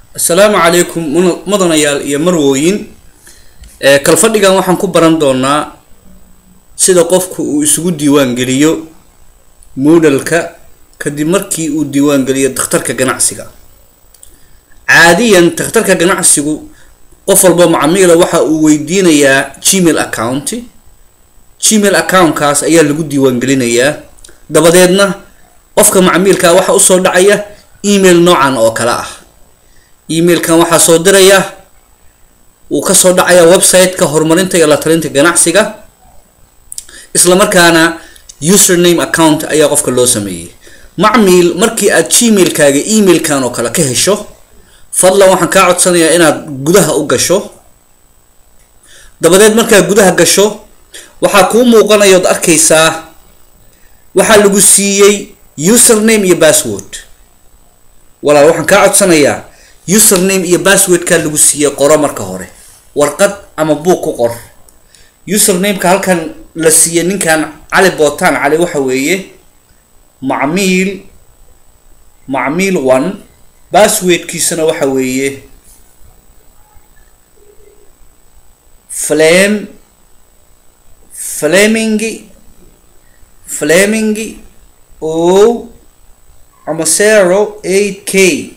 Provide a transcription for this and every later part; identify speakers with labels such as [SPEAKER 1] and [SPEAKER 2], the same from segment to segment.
[SPEAKER 1] asalaamu calaykum muna- mudanayaal iyo marwooyin ee kalfadhigan waxaan ku baran doonaa sida qofku uu isugu diiwaan geliyo moodalka kadib markii uu diiwaan geliyo dakhtarka ganacsiga caadiyan dakhtarka ganacsigu qof walba macamiila waxa uu weydiinayaa gmail account gmail accountkaas ayaa lagu diiwaan gelinayaa dabadeedna qofka macmiilka waxa usoo dhacaya email noocan oo kale ah emailkan waxaa soo diraya uu kasoo dhacaya website-ka horumarinta iyo la talinta ganacsiga isla markaana username account ayaa qofka loo sameeyey macmiil markii aad gmailkaaga emailkan oo kale ka hesho fadlan waxaan kaa codsanayaa inaad gudaha u gasho dabadeed markaad gudaha gasho waxaa kuu muuqanaya ood arkaysaa waxaa lagu siiyey username iyo password walaal waxaan kaa codsanayaa username iyo passwordkaa lagu siiyey qoro marka hore warqad ama buug ku qor usernameka halkan la siiyey ninkan cali bootaan cali waxa weeye macmiil macmiil one passwordkiisana waxa weeye flame flamingi flamingi o ama zero eight k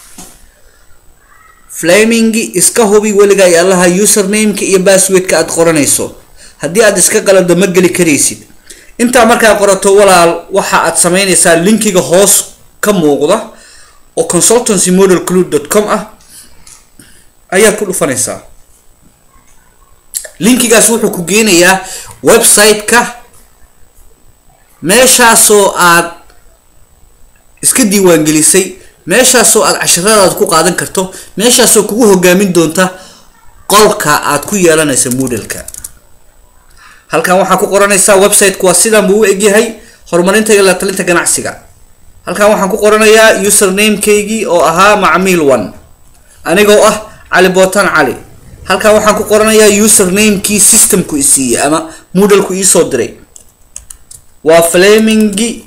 [SPEAKER 1] flamingi iska hubi weligaa iyo allaha usernameka iyo passwordka aad qoranayso haddii aad iska qalado ma geli karaysid intaa markaa qorato walaal waxa aad sameynaysaa linkiga hoos ka muuqda oo consultancy model clue dot com ah ayaad ku dhufanaysaa linkigaas wuxuu ku geenayaa website-ka meeshaasoo aad iska diiwaangelisay meeshaasoo aad casharadaad ku qaadan karto meeshaasoo kugu hogaamin doonta qolka aad ku yeelanaysa moodalka halkan waxaa ku qoranaysaa website-ku waa sidan buu u egyahay horumarinta iyo la talinta ganacsiga halkan waxaan ku qoranayaa username-kaygii oo ahaa macmiil one anigoo ah cali bootan cali halkan waxaan ku qoranayaa username-kii systemku isiiyey ama moodalku iisoo diray waa flamingi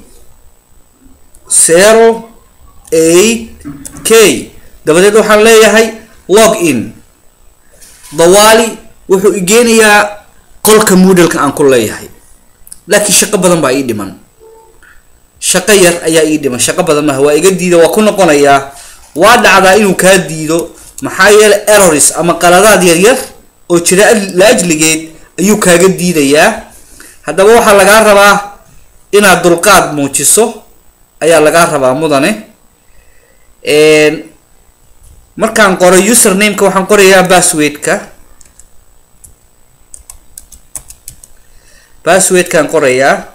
[SPEAKER 1] zero eight k dabadeed waxaan leeyahay log in dawaali wuxuu igeenayaa qolka moodalka aan ku leeyahay laakiin shaqo badan baa ii dhiman shaqo yar ayaa ii dhiman shaqo badan maaha waa iga diida waa ku noqonayaa waa dhacdaa inuu kaa diido maxaa yeelay errors ama qaladaad yaryar oo jira la ajligeed ayuu kaaga diidayaa haddaba waxaa lagaa rabaa inaad dulqaad muujiso ayaa lagaa rabaa mudane markaan qoro usernameka waxaan qorayaa passwordka passwordkaan qorayaa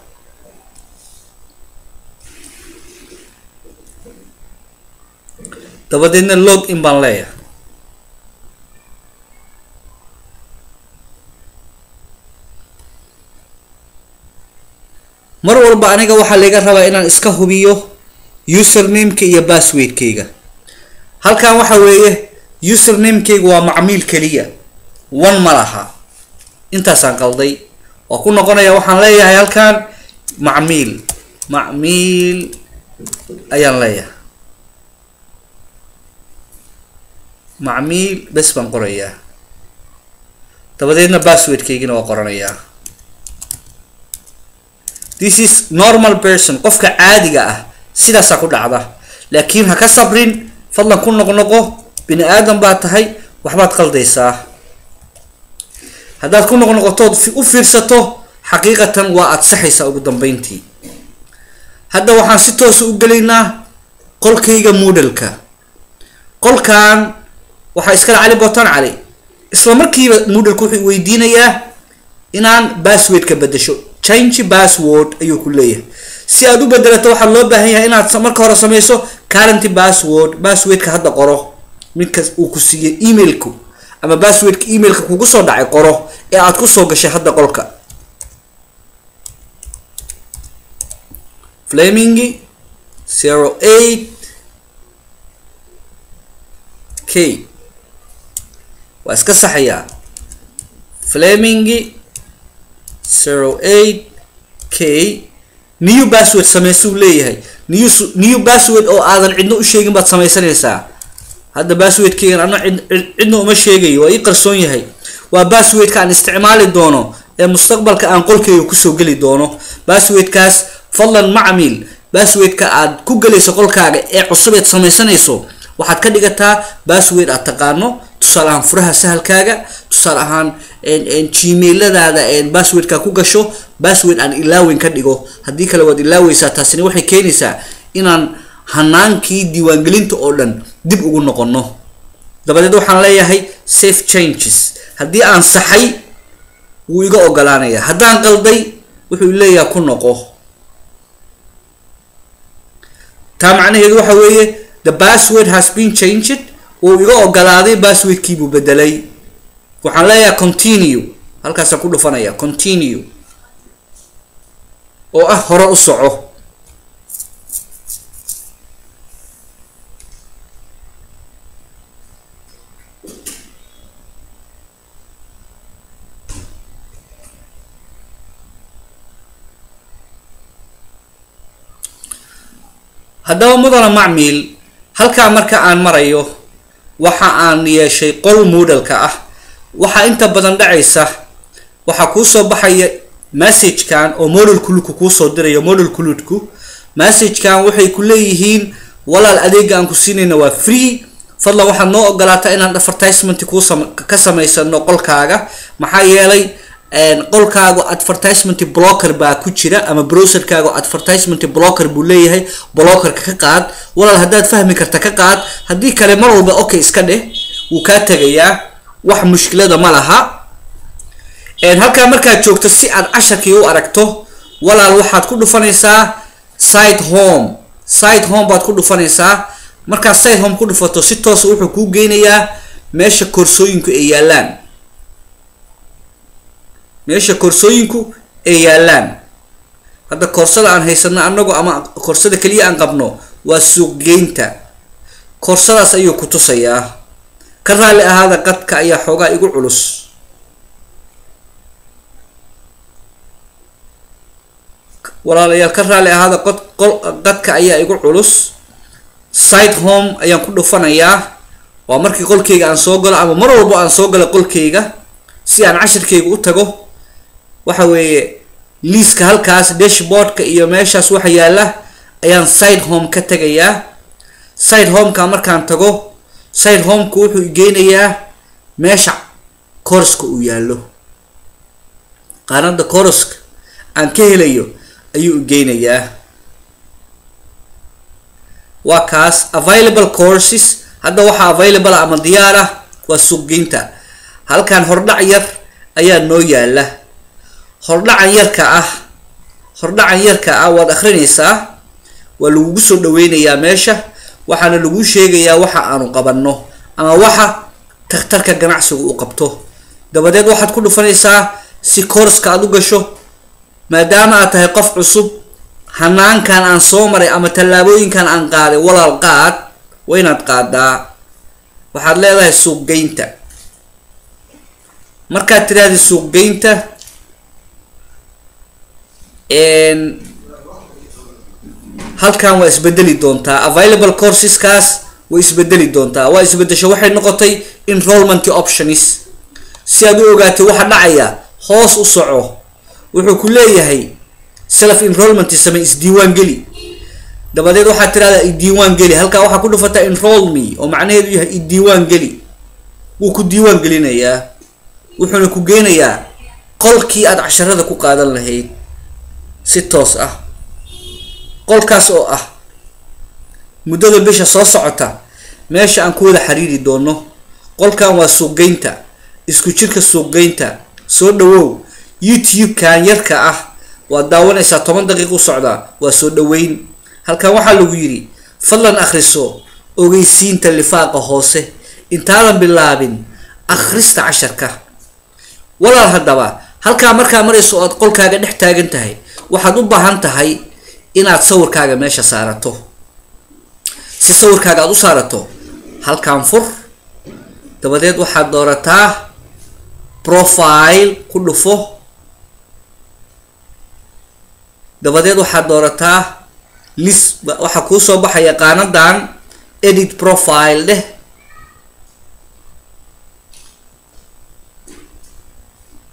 [SPEAKER 1] dabadeedna log in baan leeyahay mar walba aniga waxaa laga rabaa inaan iska hubiyo usernameka iyo passwordkayga halkan waxa weeye usernamekayga waa macmiil keliya one ma laha intaasaan qalday waa ku noqonaya waxaan leeyahay halkan macmiil macmiil ayaan leeyahay macmiil bes baan qorayaa dabadeedna passwordkaygina waa qoranayaa this is normal person qofka caadiga ah sidaasaa ku dhacda laakiin ha ka sabrin fadlan ku noqnoqo bini aadan baa tahay waxbaad qaldaysaa haddaad ku noqnoqotood u fiirsato xaqiiqatan waa aad saxaysaa ugu dambeyntii hadda waxaan si toosa u gelaynaa qolkayga moodalka qolkan waxaa iskale cali bootan cali isla markiiba moodalka wuxuu weydiinayaa inaan passwordka bedesho change password ayuu ku leeyahay si aad u bedelato waxaa loo baahan yahay inaad marka hore sameyso current password passwordka hadda qoro midkas uu ku siiyey emailku ama passwordka emailka kugu soo dhacay qoro ee aad kusoo gashay hadda qolka flamingi zero eight k waa iska saxayaa flamingi zero eight k new password sameysuu leeyahay new new password oo aadan cidno u sheegin baad sameysanaysaa hadda basswordkeygan ana cidna uma sheegayo waa ii qarsoon yahay waa basswordka aan isticmaali doono ee mustaqbalka aan qolkeyga kusoo geli doono basswordkaas fadlan macmiil basswordka aad ku gelayso qolkaaga ee cusubeed samaysanayso waxaad ka dhigataa bassword aad taqaano tusaale ahaan furaha sahalkaaga tusaale ahaan gmailadaada basswordka ku gasho bassword aan ilaaweyn ka dhigo haddii kale waad ilaaweysaa taasina waxay keenaysaa inaan hanaankii diiwaangelinta oo dhan dib ugu noqono dabadeed waxaan leeyahay safe changes haddii aan saxay wuu iga ogolaanaya haddaan qalday wuxuu leeyaha ku noqo taa macnaheedu waxa weeye the password has been changed wuu iga ogolaaday basswordkiibuu bedelay waxaan leeyahay continue halkaasaan ku dhufanaya continue oo ah hore u soco haddaba mudana macmiil halkaa marka aan marayo waxa aan yeeshay qol moodalka ah waxaa inta badan dhacaysa waxaa kuusoo baxaya messagekan oo model kuludku kuusoo dirayo model kuludku messagekan waxay ku leeyihiin walaal adeega aan ku siinayna waa free fadlan waxaad noo ogolaataa inaan advertisement kuu ka samaysano qolkaaga maxaa yeelay qolkaagu advertisement blocker baa ku jira ama browserkaagu advertisement blocker buu leeyahay blockerka ka qaad walaal haddaad fahmi karta ka qaad haddii kale mar walba okay iska dheh wuu kaa tegayaa wax mushkilada ma laha halkaa markaad joogto si aad casharkii u aragto walaal waxaad ku dhufanaysaa site home site home baad ku dhufanaysaa markaad site home ku dhufato si toosa wuxuu kuu geynayaa meesha koorsooyinku ay yaalaan meesha koorsooyinku ay yaalaan hadda koorsada aan haysano anagu ama koorsada keliya aan qabno waa suuqgeynta koorsadaas ayuu ku tusayaa ka raalli ahaada qadka ayaa xoogaa igu culus walaalayaal ka raalli ahaada qod qol qadka ayaa igu culus site home ayaan ku dhufanayaa waa markii qolkeyga aan soo galo ama mar walbo aan soo galo qolkeyga si aan cashirkeyga u tago waxa weeye liiska halkaas dashboardka iyo meeshaas waxa yaala ayaan side home ka tegayaa side homeka markaan tago side homeka wuxuu igeynayaa meesha koroska uu yaallo qaanada koroska aan ka helayo ayuu igeynayaa waa kaas available courses hadda waxaa available ama diyaar ah waa suuqgeynta halkan hordhac yar ayaa noo yaala hordhacan yarka ah hordhacan yarka ah waad akrinaysaa waa lagugu soo dhaweynayaa meesha waxaana lagu sheegayaa waxa aanu qabanno ama waxa takhtarka ganacsigu u qabto dabadeed waxaad ku dhufanaysaa si kooraska aad u gasho maadaama aad tahay qof cusub hanaankan aan soo maray ama tallaabooyinkan aan qaaday walaal qaad waa inaad qaadaa waxaad leedahay suuqgeynta markaad tiraahda suuqgeynta halkan waa isbedeli doontaa available courseskaas way isbedeli doontaa waa isbedesho waxay noqotay enrollment options si aad u ogaatay waxa dhacaya hoos u soco wuxuu ku leeyahay self enrollment samey isdiiwaan geli dabadeed waxaad tirahdaa idiiwaan geli halkaa waxaa ku dhufataa enroll me oo macnaheedu yahay idiiwaan geli wuu ku diiwaan gelinayaa wuxuuna ku geynayaa qolkii aad casharada ku qaadan lahayd si toos ah qolkaas oo ah muddada bisha soo socota meesha aan ku wada xiriiri doono qolkan waa suuqgeynta isku jirka suuqgeynta soo dhawow youtube-kan yarka ah waad daawanaysaa toban daqiiq u socdaa waa soo dhaweyn halkan waxaa lagu yidhi fadlan akhriso ogeysiinta lifaaqa hoose intaadan bilaabin akhrista casharka walaal haddaba halkaa markaa marayso oad qolkaaga dhex taagan tahay waxaad u baahan tahay inaad sawirkaaga meesha saarato si sawirkaaga aad u saarato halkaan fur dabadeed waxaad doorataa profile ku dhufo dabadeed waxaad doorataa list waxaa kuusoo baxaya qaanadan edit profile dheh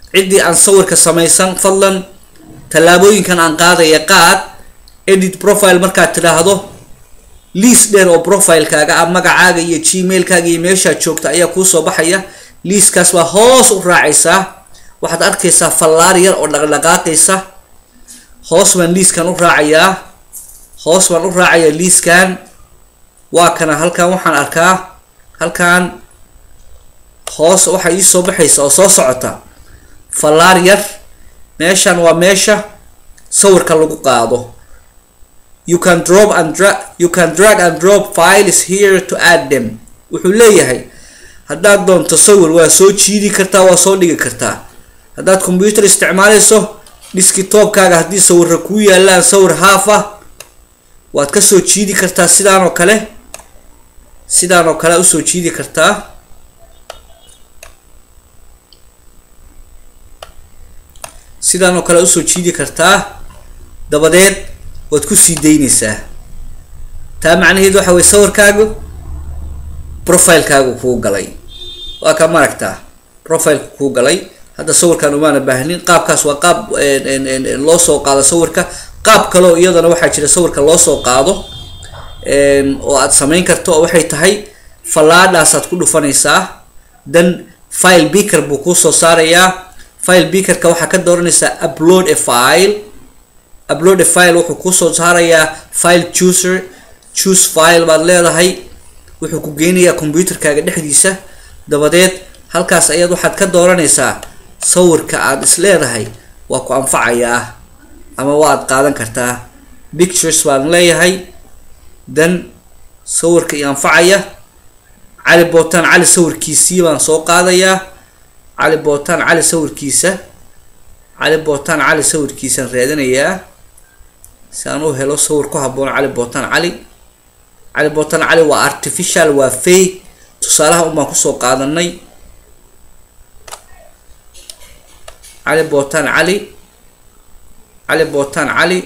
[SPEAKER 1] ciddii aan sawirka samaysan fadlan tallaabooyinkan aan qaadaya qaad edit profile markaad tidhaahdo liis dheer oo profilekaaga ah magacaaga iyo gmailkaaga iyo meeshaad joogta ayaa kuusoo baxaya liiskaas baa hoos u raacaysaa waxaad arkaysaa fallaar yar oo dhaqdhaqaaqaysa hoos baan liiskan u raacayaa hoos baan u raacayaa liiskan waa kana halkan waxaan arkaa halkan hoos waxaa iisoo baxaysa oo soo socota fallaar yar meeshan waa meesha sawirka lagu qaado you can drop and dra you can drag and drop files here to add them wuxuu leeyahay haddaad doonto sawir waa soo jiidi kartaa waa soo dhigi kartaa haddaad computer isticmaalayso diskitopkaaga haddii sawirra kuu yaalaan sawir haaf ah waad kasoo jiidi kartaa sidaan oo kale sidaan oo kale usoo jiidi kartaa sidaan oo kale usoo jiidi kartaa dabadeed waad kusii daynaysaa taa macnaheed waxa weye sawirkaagu profilekaagu kuu galay waa ka maragtaa profileka kuu galay hadda sawirkan umaana baahnin qaabkaas waa qaab loo soo qaado sawirka qaab kaleo iyadana waxaa jira sawirka loo soo qaado oo aad samayn karto oo waxay tahay fallaadhaasaad ku dhufanaysaa then file beaker buu kuusoo saarayaa file beakerka waxaa ka dooranaysaa upload a file upload a file wuxuu kuusoo saarayaa file chooser choose file baad leedahay wuxuu ku geynayaa computerkaaga dhexdiisa dabadeed halkaas ayaad waxaad ka dooranaysaa sawirka aad is leedahay waa ku anfacayaa ama waad qaadan kartaa pictures baan leeyahay then sawirka i anfacaya cali bootaan cali sawirkiisii baan soo qaadayaa cali bootaan cali sawirkiisa cali bootaan cali sawirkiisaan raadinayaa si aan u helo sawir ku habboon cali bootaan cali cali bootaan cali waa artificial waa fake tusaalaha un baan kusoo qaadanay cali bootaan cali cali bootaan cali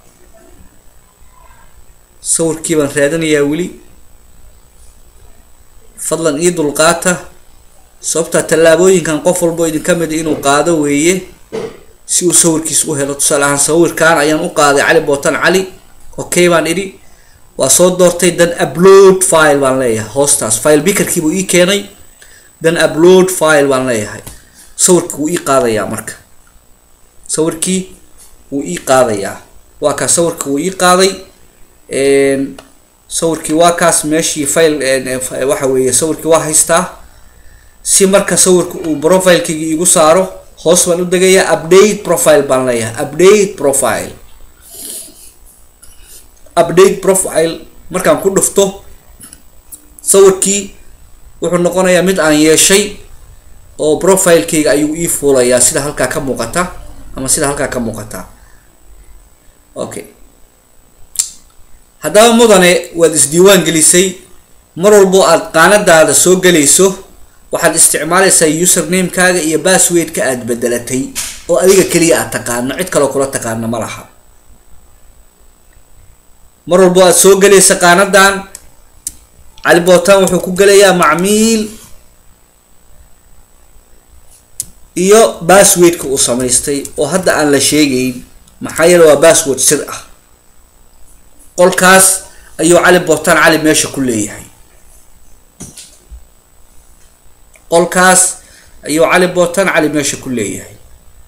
[SPEAKER 1] sawirkii baan raadinayaa weli fadlan ii dulqaata sababtaa tallaabooyinkan qof walbo idinka mid inuu qaado weeye si uu sawirkiis u helo tusaale ahaan sawirkan ayaan u qaaday cali bootan cali okay baan idhi waa soo doortay dan upload file baan leeyahay hoostaas file bikerkii buu ii keenay dan upload file baan leeyahay sawirkii wuu ii qaadayaa marka sawirkii wuu ii qaadayaa waa kaas sawirkii wuu ii qaaday sawirkii waa kaas meeshii file waxa weeye sawirkii waa haystaa si marka sawirka uu profilekeyga igu saaro hoos baan u degayaa update profile baan leeyahay update profile update profile markaan ku dhufto sawirkii wuxuu noqonayaa mid aan yeeshay oo profilekeyga ayuu ii fuulayaa sida halkaa ka muuqata ama sida halkaa ka muuqata okay haddaba mudane waad isdiiwaan gelisay mar walbo aad qaanadaada soo gelayso waxaad isticmaalaysaa usernamekaaga iyo basswordka aad bedelatay oo adiga keliya aad taqaano cid kaloo kula taqaano ma laha mar walbo aad soo gelaysa qaanadan cali bootan wuxuu ku gelayaa macmiil iyo basswordka uu samaystay oo hadda aan la sheegayn maxaa yeele waa bassword sir ah qolkaas ayuu cali bootan cali meesha ku leeyahay qolkaas ayuu cali bootan cali meesha ku leeyahay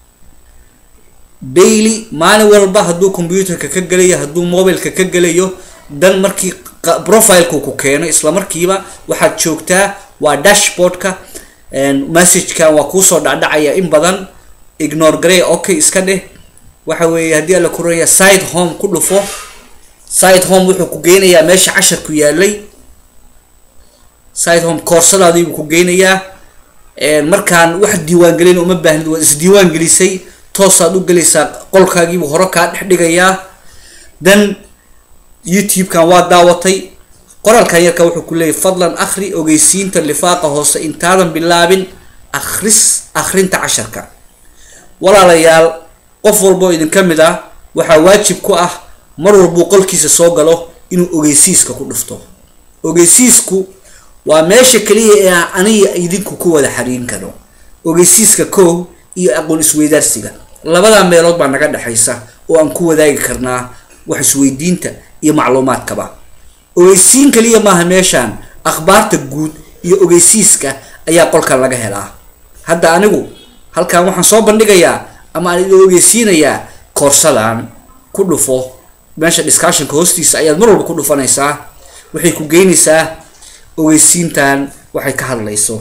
[SPEAKER 1] daily maalin walba hadduu computerka ka gelayo hadduu mobileka ka gelayo dan markii profileka ku keeno isla markiiba waxaad joogtaa waa dashboardka messagekan waa kuusoo dhacdhacaya in badan ignore garey okay iska dheh waxa weeye haddii ala kuraya side home ku dhufo side home wuxuu ku geynayaa meesha casharku yaalay side home koorsadaadii buu ku geynayaa markaan wax diiwaangelin uma baahnid waad isdiiwaan gelisay toosaad u gelaysaa qolkaagiibuu hore kaa dhex dhigayaa dan youtube-kan waa daawatay qoraalkan yarka wuxuu ku leeyahy fadlan akhri ogeysiinta lifaaqa hoose intaadan bilaabin akhris akhrinta casharka walaalayaal qof walboo idinka mid ah waxaa waajib ku ah mar walbuu qolkiisa soo galo inuu ogeysiiska ku dhufto ogeysiisku waa meesha keliya ee aniga idinku ku wada xariin karo ogeysiiska kow iyo aqoon isweydaarsiga labadaa meelood baa naga dhexaysa oo aan ku wadaagi karnaa wax isweydiinta iyo macluumaadkaba ogeysiin kaliya maaha meeshaan akhbaarta guud iyo ogeysiiska ayaa qolkan laga helaa hadda anigu halkan waxaan soo bandhigayaa ama aan idin ogeysiinayaa koorsadan ku dhufo meesha discussionka hoostiisa ayaad mar walba ku dhufanaysaa waxay ku geynaysaa ogeysiintan waxay ka hadlayso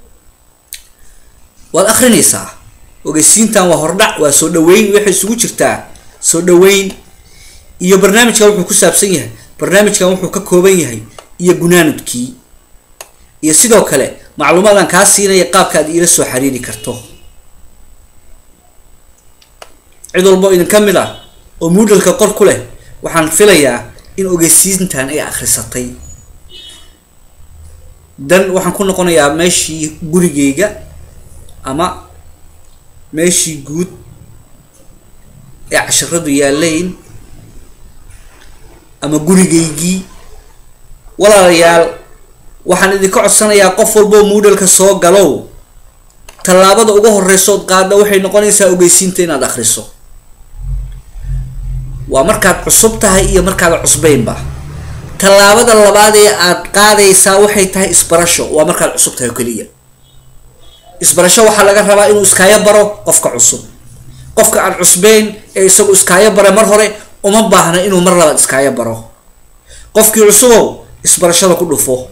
[SPEAKER 1] waad akrinaysaa ogeysiintan waa hordhac waa soo dhaweyn waxay isugu jirtaa soo dhaweyn iyo barnaamijkan wuxuu ku saabsan yahay barnaamijkan wuxuu ka kooban yahay iyo gunaanudkii iyo sidoo kale macluumaadaan kaa siinaya qaabka aad iila soo xiriiri karto cid walbo idin ka mid ah oo moodalka qor ku leh waxaan filayaa in ogeysiintan ay akhrisatay dan waxaan ku noqonayaa meeshii gurigeyga ama meeshii guud ee casharadu yaalayn ama gurigeygii walaalayaal waxaan idinka codsanayaa qof walboo moodalka soo galow tallaabada uga horeysood qaadha waxay noqonaysaa ogeysiinta inaad akhriso waa markaad cusub tahay iyo markaad cusbaynba tallaabada labaad ee aad qaadaysaa waxay tahay isbarasho waa markaad cusub tahay oo keliya isbarasho waxaa laga rabaa inuu iskaayo baro qofka cusub qofka aan cusbeyn ee isagu iskaayo bara mar hore uma baahna inuu mar labaad iskaayo baro qofkii cusubow isbarashada ku dhufo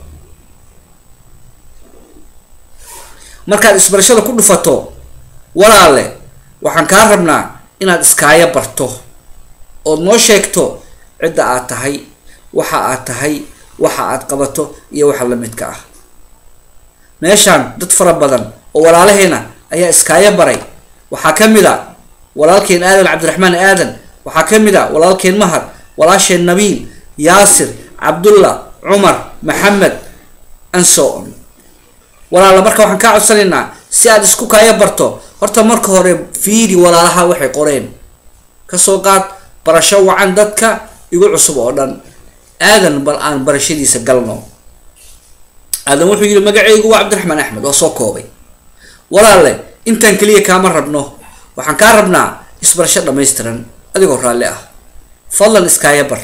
[SPEAKER 1] markaad isbarashada ku dhufato walaale waxaan kaa rabnaa inaad iskaayo barto ood noo sheegto cidda aad tahay waxa aad tahay waxa aad qabato iyo waxa lamidka ah meeshaan dad fara badan oo walaalaheena ayaa iskaayo baray waxaa ka mid a walaalkeen aadan cabdiraxmaan aadan waxaa ka mid a walaalkeen mahad walaasheen nabiil yaasir cabdullah cumar maxamed anson walaala marka waxaan kaa codsanaynaa si aad isku kaayo barto horta marka hore fiiri walaalaha waxay qoreen kasoo qaad barasho wacan dadka igu cusub oo dhan aadan bal aan barashadiisa galno aadan wuxuu yihi magaceygu waa cabdiraxmaan axmed waa soo koobay walaale intaan keliya kaama rabno waxaan kaa rabnaa isbarasho dhamaystiran adigoo raalli ah fadlan iskaaya bar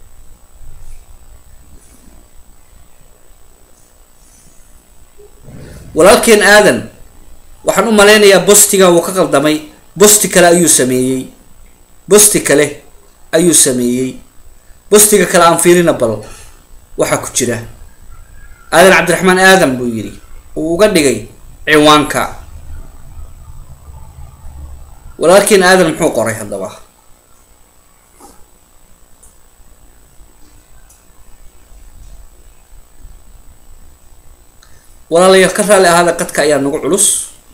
[SPEAKER 1] walaalkeen aadan waxaan u maleynayaa bostiga wuu ka qaldamay bosti kale ayuu sameeyey bosti kale ayuu sameeyey bostiga kale aan fiirina bal waxaa ku jira aadan cabdiraxmaan aadan buu yidhi uu uga dhigay ciwaanka walaalkeen aadan muxuu qoray haddaba walaalayaal ka raalli ahaada qadka ayaa nagu culus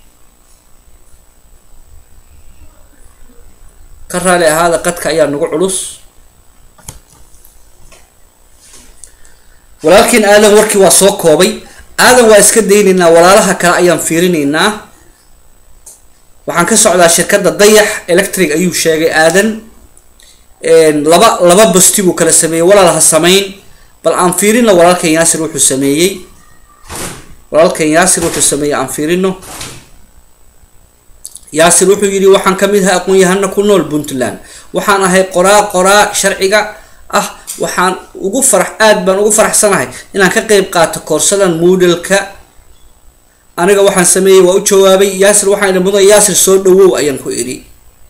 [SPEAKER 1] ka raalli ahaada qadka ayaa nagu culus walaalkiin aadan warkii waa soo koobay aadan waa iska daynaynaa walaalaha kale ayaan fiirinaynaa waxaan ka socdaa shirkadda dayax electric ayuu sheegay aadan laba laba bosti buu kala sameeyey walaal ha samayn bal aan fiirino walaalkan yaasir wuxuu sameeyey walaalkan yaasir wuxuu sameeyey aan fiirino yaasir wuxuu yidhi waxaan ka mid ahay aqoon-yahano ku nool puntland waxaan ahay qoraa qoraa sharciga ah waxaan ugu farax aad baan ugu faraxsanahay inaan ka qeyb qaato koorsadan moodalka aniga waxaan sameeyey waa u jawaabay yaasir waxaan idhi mudan yaasir soo dhawow ayaan ku idhi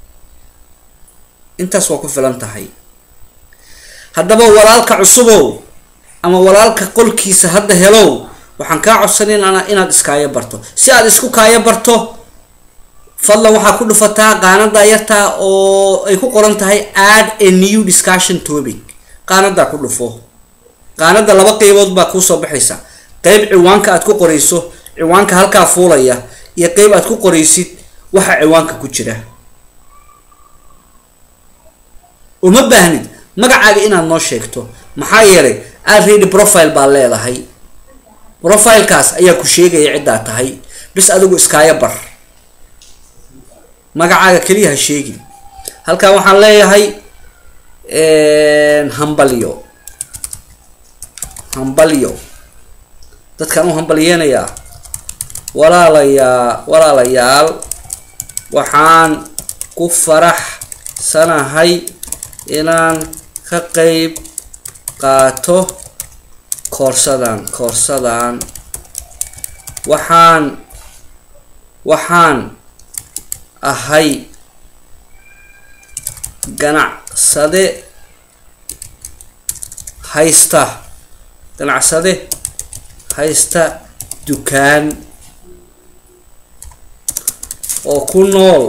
[SPEAKER 1] intaas waa ku filan tahay haddaba walaalka cusubow ama walaalka qolkiisa hadda helow waxaan kaa codsanayna inaad iskaayo barto si aad isku kaayo barto fadlan waxaa ku dhufataa qaanadaa yartaa oo ay ku qoran tahay add a new discussion topic qaanadaa ku dhufo qaanada laba qeybood baa kuusoo baxaysa qeyb ciwaanka aad ku qorayso ciwaanka halkaa fuulaya iyo qeyb aad ku qoraysid waxa ciwaanka ku jira uma baahnid magacaaga inaad noo sheegto maxaa yeelay already profile baa leedahay profilekaas ayaa ku sheegaya ciddaa tahay bis adigu iskaayo bar magacaaga keliya ha sheegin halkan waxaan leeyahay hambalyo hambalyo dadkaan u hambalyeenayaa walaalayaa walaalayaal waxaan ku faraxsanahay inaan ka qeyb qaato koorsadan koorsadan waxaan waxaan ahay ganacsade haysta ganacsade haysta dukaan oo ku nool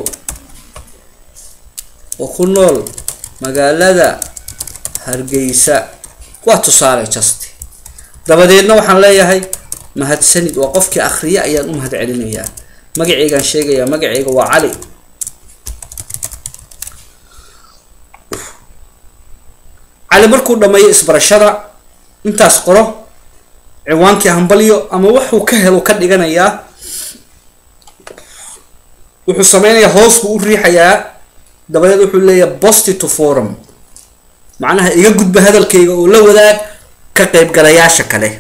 [SPEAKER 1] oo ku nool magaalada hargeysa waa tusaale just dabadeedna waxaan leeyahay mahadsanid waa qofkii akhriye ayaan u mahad celinayaa magaceygaan sheegayaa magaceyga waa cali cali markuu dhameeyo isbarashada intaas qoro ciwaankii hambalyo ama wuxuu ka helo ka dhiganayaa wuxuu sameynayaa hoos buu u riixayaa dabadeed wuxuu leeyahay bosti to forum macnaha iga gudba hadalkayga oo la wadaag ka qeybgalayaasha kale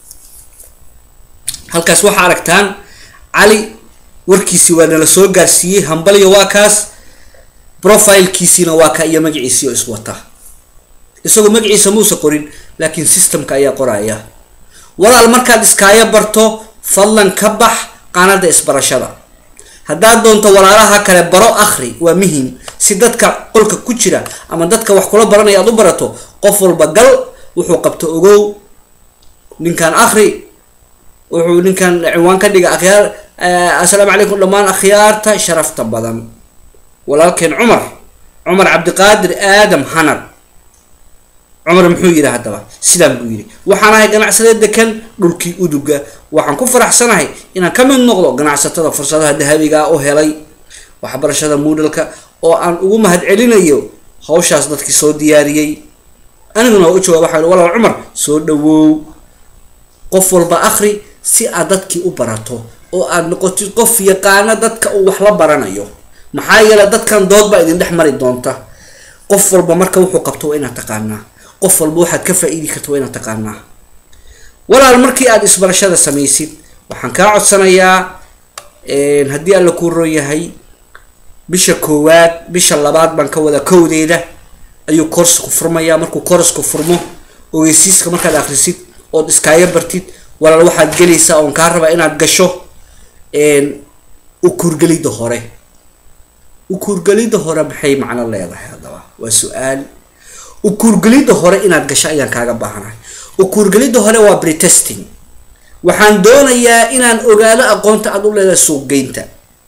[SPEAKER 1] halkaas waxaa aragtaan cali warkiisii waa nala soo gaarsiiyey hambalyo waa kaas profilekiisiina waa ka iyo magaciisii oo iswata isagoo magaciisa muusa qorin laakiin systemka ayaa qoraya walaal markaad iskaayo barto fadlan ka bax qaanada isbarashada haddaad doonto walaalaha kale baro akhri waa muhim si dadka qolka ku jira ama dadka wax kula baranaya aad u barato qof walba gal wuxuu qabto ogow ninkan akhri wuxuu ninkan ciwaan ka dhiga akhyaar assalaamu calaykum dhammaan akhyaarta sharafta badan walaalkeen cumar cumar cabdiqaadir aadam hanar cumar muxuu yidhi haddaba sidaan buu yidhi waxaan ahay ganacsade dekan dhulkii uduga waxaan ku faraxsanahay inaan ka mid noqdo ganacsatada fursadaha dahabiga u helay waxbarashada moodalka oo aan ugu mahad celinayo hawshaas dadkii soo diyaariyey aniguna waa u jawaab waxaa walaal cumar soo dhawow qof walba akhri si aad dadkii u barato oo aad noqotid qof yaqaana dadka uu wax la baranayo maxaa yeele dadkan dood baa idin dhex mari doonta qof walba marka wuxuu qabto waa inaad taqaanaa qof walba waxaad ka faa-iidi karta waa inaad taqaanaa walaal markii aada isbarashada samaysid waxaan kaa codsanayaa haddii alla kuu roon yahay bisha koowaad bisha labaad baan ka wada kowdeeda ayuu koorsku furmayaa markuu koorsku furmo ogeysiiska markaad akrisid ood iskaaga bartid walaal waxaad gelaysaa oon kaa rabaa inaad gasho ukuurgelidda hore ukuurgelidda hore maxay macno leedahay haddaba waa su-aal ukuurgelidda hore inaad gasho ayaan kaaga baahanahay ukuurgelidda hore waa pretesting waxaan doonayaa inaan ogaado aqoonta aad u leedahay suuqgeynta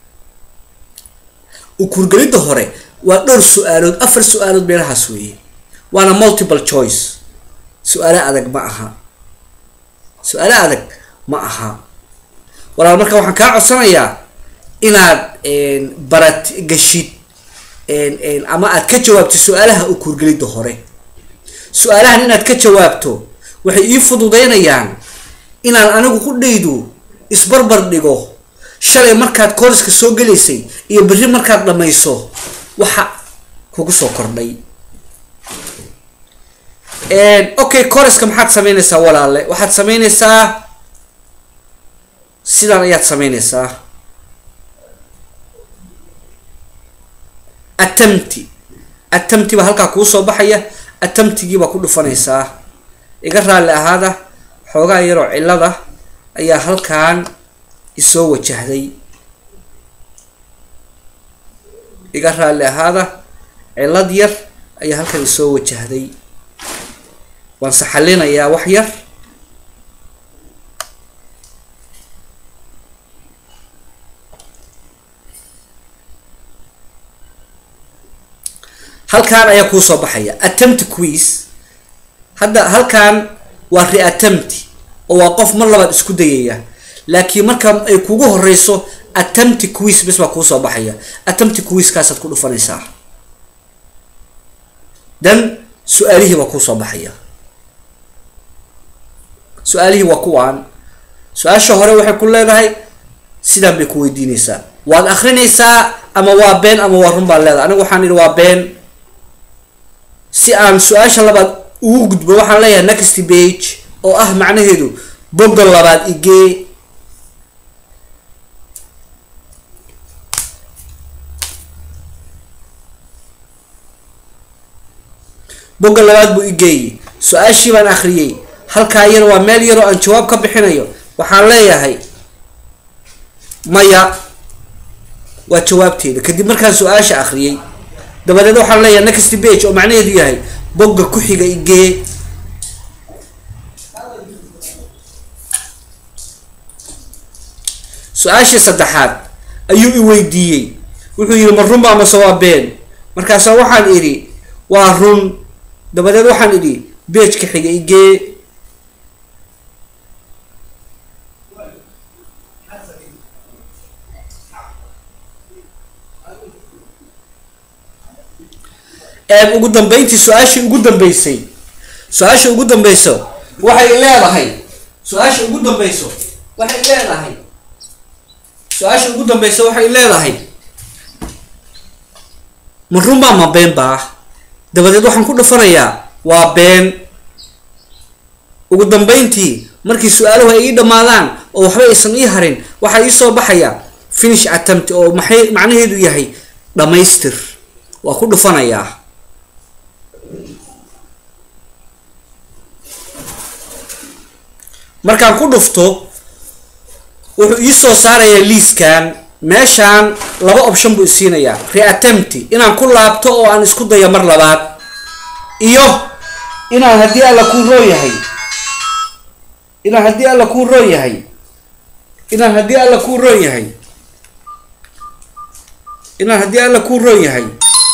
[SPEAKER 1] ukuurgelidda hore waa dhowr su-aalood afar su-aalood meelahaas weeye waana multiple choice su-aalo adag ma aha su-aalo adag ma aha walaal marka waxaan kaa codsanayaa inaad barat gashid ama aad ka jawaabto su-aalaha ukuurgelidda hore su-aalahan inaad ka jawaabto waxay ii fududeynayaan inaan anigu ku dhaydu isbarbar dhigo shalay markaad kooriska soo gelaysay iyo berri markaad dhamayso waxa kugu soo kordhay okay koriska maxaad sameynaysaa walaale waxaad sameynaysaa sidaan ayaad sameynaysaa attemti attemti baa halkaa kuu soo baxaya attemtigii baa ku dhufanaysaa iga raalli ahaada xoogaa yaroo cillada ayaa halkan isoo wajahday iga raalli ahaada cillad yar ayaa halkan isoo wajahday waan saxalinayaa wax yar halkan ayaa kuu soo baxaya attempt quiz hadda halkan waa reattempt oo waa qof mar labaad isku dayaya laakiin marka ay kugu horeyso attempt quiz bes baa kuu soo baxaya attempt quizkaasaad ku dhufanaysaa dan su-aalihii baa kuu soo baxaya su-aalihii waa kuwaan su-aasha hore waxay ku leedahay sidaan bay ku weydiinaysaa waad akrinaysaa ama waa been ama waa run baad leedahay anigu waxaan idhi waa been si aan su-aasha labaad ugu gudbo waxaan leeyahay next page oo ah macnaheedu bogga labaad igee bogga labaad buu igeeyey su-aashii baan akhriyey halkaa yar waa meel yaroo aan jawaab ka bixinayo waxaan leeyahay maya waa jawaabteeda kadib markaan su-aasha akhriyey dabadeed waxaan leeyahay next page oo macnaheedu yahay bogga ku xiga igee su-aashii saddexaad ayuu i weydiiyey wuxuu yidhi ma runba amase waa been markaasa waxaan idhi waa run dabadeed waxaan idhi beejka xiga igee ugu dambeyntii su-aashii ugu dambeysay su-aasha ugu dambeyso waxay leedahay su-aasha ugu dambeyso waxay leedahay su-aasha ugu dambeysa waxay leedahay ma runbaa ma been baa dabadeed waxaan ku dhufanayaa waa been ugu dambeyntii markii su-aaluhu ay ii dhammaadaan oo waxba aysan ii harin waxaa ii soo baxaya finish attempt oo maxay macnaheedu yahay dhammaystir waa ku dhufanayaa markaan ku dhufto wuxuu ii soo saarayaa liiskan meeshaan laba option buu isiinayaa reattempty inaan ku laabto oo aan isku dayo mar labaad iyo inaan haddii alla kuu roo yahay inaan haddii alla kuu roo yahay inaan haddii alla kuu roon yahay inaan haddii alla kuu roon yahay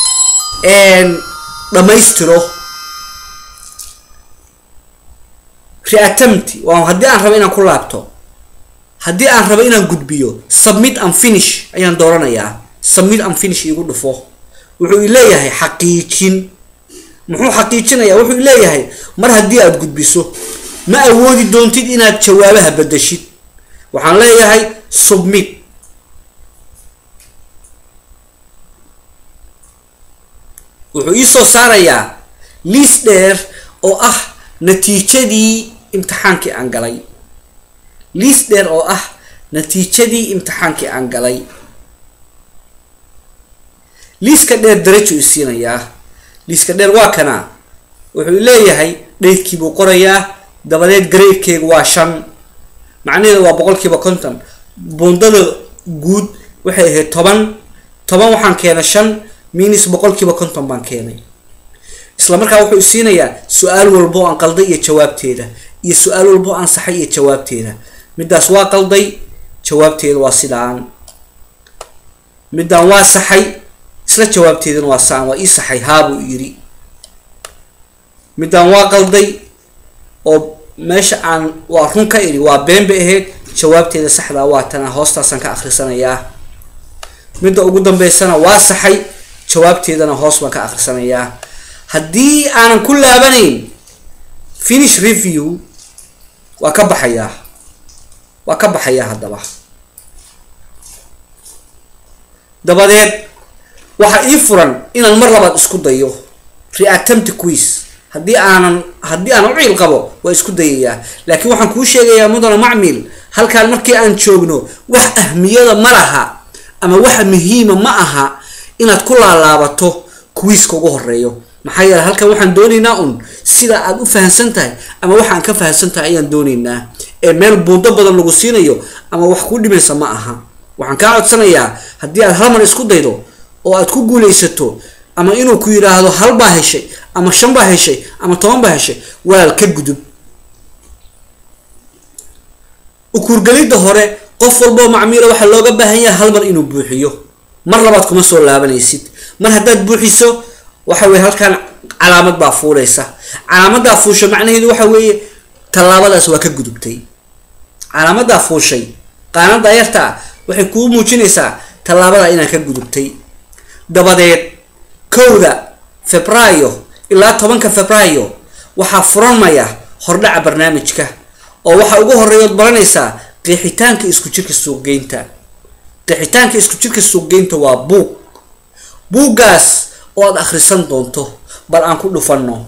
[SPEAKER 1] dhammaystiro reattempty waa haddii aan rabo inaan ku laabto haddii aan rabo inaan gudbiyo submit and finish ayaan dooranayaa submit and finish iigu dhufo wuxuu i leeyahay xaqiijin muxuu xaqiijinayaa wuxuu i leeyahay mar haddii aad gudbiso ma awoodi doontid inaad jawaabaha bedeshid waxaan leeyahay submit wuxuu ii soo saarayaa liis dheer oo ah natiijadii imtixaankii aan galay liis dheer oo ah natiijadii imtixaankii aan galay liiska dheer darajo i siinayaa liiska dheer waa kana wuxuu leeyahay dhaydkii buu qorayaa dabadeed gareydkeygu waa shan macnaheedu waa boqolkiiba konton bundada guud waxay ahayd toban toban waxaan keenay shan minis boqolkiiba konton baan keenay isla markaa wuxuu isiinayaa su-aal walbo aan qalday iyo jawaabteeda iyo su-aal walbo aan saxay iyo jawaabteeda middaas waa qalday jawaabteeda waa sidaan middaan waa saxay isla jawaabteedana waa saan waa ii saxay haabuu yiri middaan waa qalday oo meesha aan waa run ka idhi waa been bay ahayd jawaabteeda saxdaa waa tana hoostaasaan ka akhrisanayaa midda ugu dambeysana waa saxay jawaabteedana hoos baan ka akhrisanayaa haddii aanan ku laabanayn finish review waa ka baxayaa waa ka baxayaa haddaba dabadeed waxaa ii furan inaan mar labaad isku dayo reattempty quiz haddii aanan haddii aan u ciil qabo waa isku dayayaa laakiin waxaan kuu sheegayaa mudana macmil halkaan markii aan joogno wax ahmiyada ma laha ama waxa muhiima ma aha inaad ku laalaabato quiiska ugu horeeyo maxaa yeele halkan waxaan doonaynaa un sida aad u fahamsan tahay ama waxaan ka fahamsan tahay ayaan doonaynaa ee meel buundo badan lagu siinayo ama wax kuu dhimaysa ma aha waxaan kaa codsanayaa haddii aad hal mar isku daydo oo aad ku guulaysato ama inuu ku yidhaahdo hal baa heshay ama shan baa heshay ama toban baa heshay walaal ka gudub ukuurgelidda hore qof walboo macmiila waxaa looga baahan yahay hal mar inuu buuxiyo mar labaad kuma soo laabanaysid mar haddaad buuxiso waxa weye halkaan calaamad baa fuulaysa calaamadaa fuusha macnaheedu waxa weeye tallaabadaas waa ka gudubtay calaamadaa fuushay qaanada yarta ah waxay kuu muujinaysaa tallaabada inaan ka gudubtay dabadeed kowda febraayo ilaa tobanka febraayo waxaa furanmaya hordhaca barnaamijka oo waxaa ugu horeeyood baranaysaa qeexitaanka isku jirka suuqgeynta qeexitaanka isku jirka suuqgeynta waa buug buuggaas oo aad akhrisan doonto bal aan ku dhufanno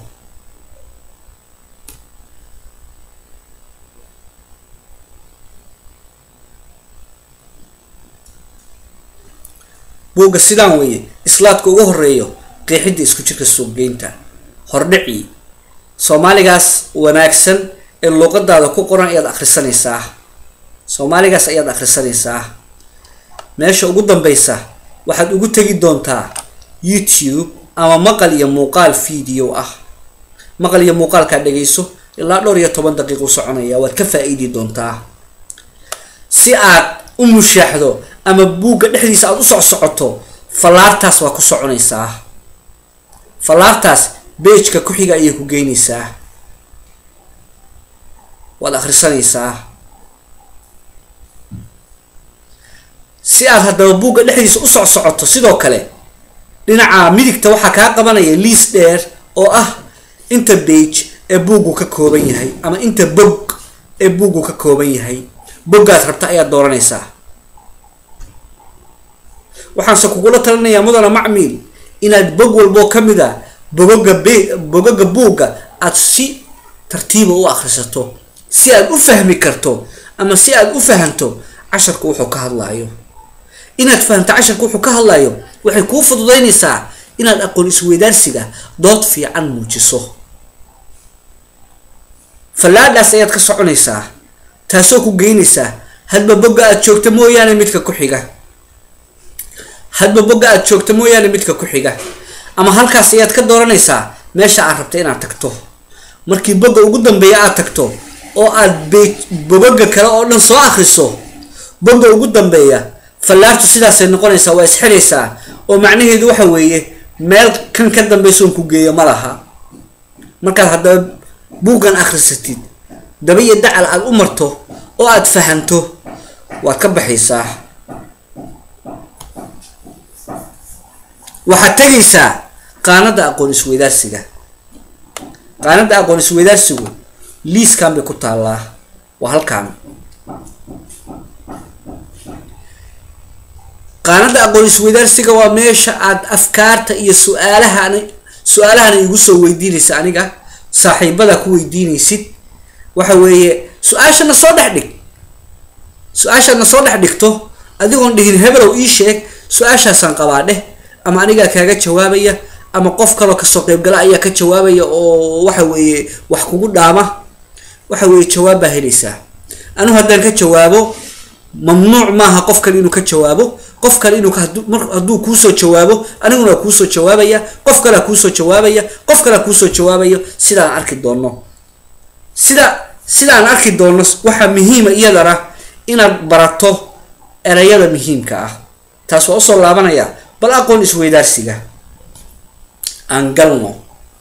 [SPEAKER 1] buugga sidaan weeye islaadka ugu horeeyo qeexidda isku jirka suuqgeynta hordhici soomaaligaas wanaagsan ee luuqadaada ku qoran ayaad akhrisanaysaa soomaaligaas ayaad akhrisanaysaa meesha ugu dambeysa waxaad ugu tegi doontaa youtube ama maqal iyo muuqaal video ah maqal iyo muuqaalkaa dhegayso ilaa dhowr iyo toban daqiiqu soconaya waad ka faa-iidi doontaa si aad u mushaaxdo ama buugga dhexdiisa aada u soc socoto fallaartaas waa ku soconaysaa fallaartaas beejka ku xiga ayay ku geynaysaa waad akhrisanaysaa si aad haddaba buugga dhexdiisa u soc socoto sidoo kale dhinaca midigta waxaa kaa qabanaya liis dheer oo ah inta bage ee buuggu ka kooban yahay ama inta bog ee buuggu ka kooban yahay boggaad rabta ayaad dooranaysaa waxaanse kugula talinayaa mudana macmiil inaad bog walboo ka mid a bogoga b bogoga buugga aada si tartiiba u akhrisato si aad u fahmi karto ama si aad u fahanto casharka wuxuu ka hadlaayo inaad fahamto casharka wuxuu ka hadlayo waxay kuu fududaynaysaa inaad aqoon isweydaarsiga dood fiican muujiso fallaadhaas ayaad ka soconaysaa taasoo ku geynaysaa hadba bogga aad joogta mooyaane midka ku xiga hadba bogga aad joogta mooyaane midka ku xiga ama halkaas ayaad ka dooranaysaa meesha aad rabta inaad tagto markii bogga ugu dambeeya aad tagto oo aad be bogoga kale oo dhan soo akriso bogga ugu dambeeya fallaartu sidaasay noqonaysaa waa isxiraysaa oo macnaheedu waxa weeye meel kan ka dambeysoon ku geeyo ma laha markaad haddaba buuggan akhrisatid daba iyo dacal aada u marto oo aada fahanto waad ka baxaysaa waxaad tegaysaa qaanada aqoon isweydaarsiga qaanada aqoon isweydaarsigu liiskan bay ku taallaa waa halkaan qaanada aqoon isweydaarsiga waa meesha aad afkaarta iyo su-aalahan su-aalahana igu soo weydiinaysa aniga saaxiibada ku weydiinaysid waxa weeye su-aashana soo dhex dhig su-aashaadna soo dhex dhigto adigoon dhihin hebelow ii sheeg su-aashaasaan qabaa dheh ama anigaa kaaga jawaabaya ama qof kaloo kasoo qeybgala ayaa ka jawaabaya oo waxa weeye wax kugu dhaama waxa weeye jawaab baa helaysaa anigu haddaan ka jawaabo mamnuuc maaha qof kale inuu ka jawaabo qof kale inuu hadduu kuusoo jawaabo aniguna kuusoo jawaabaya qof kalea kuusoo jawaabaya qof kalea kuusoo jawaabayo sidaan arki doono sida sidaan arki doono waxaa muhiima iyadana inaad barato ereyada muhiimka ah taas waa usoo laabanaya bal aqoon isweydaarsiga aan galno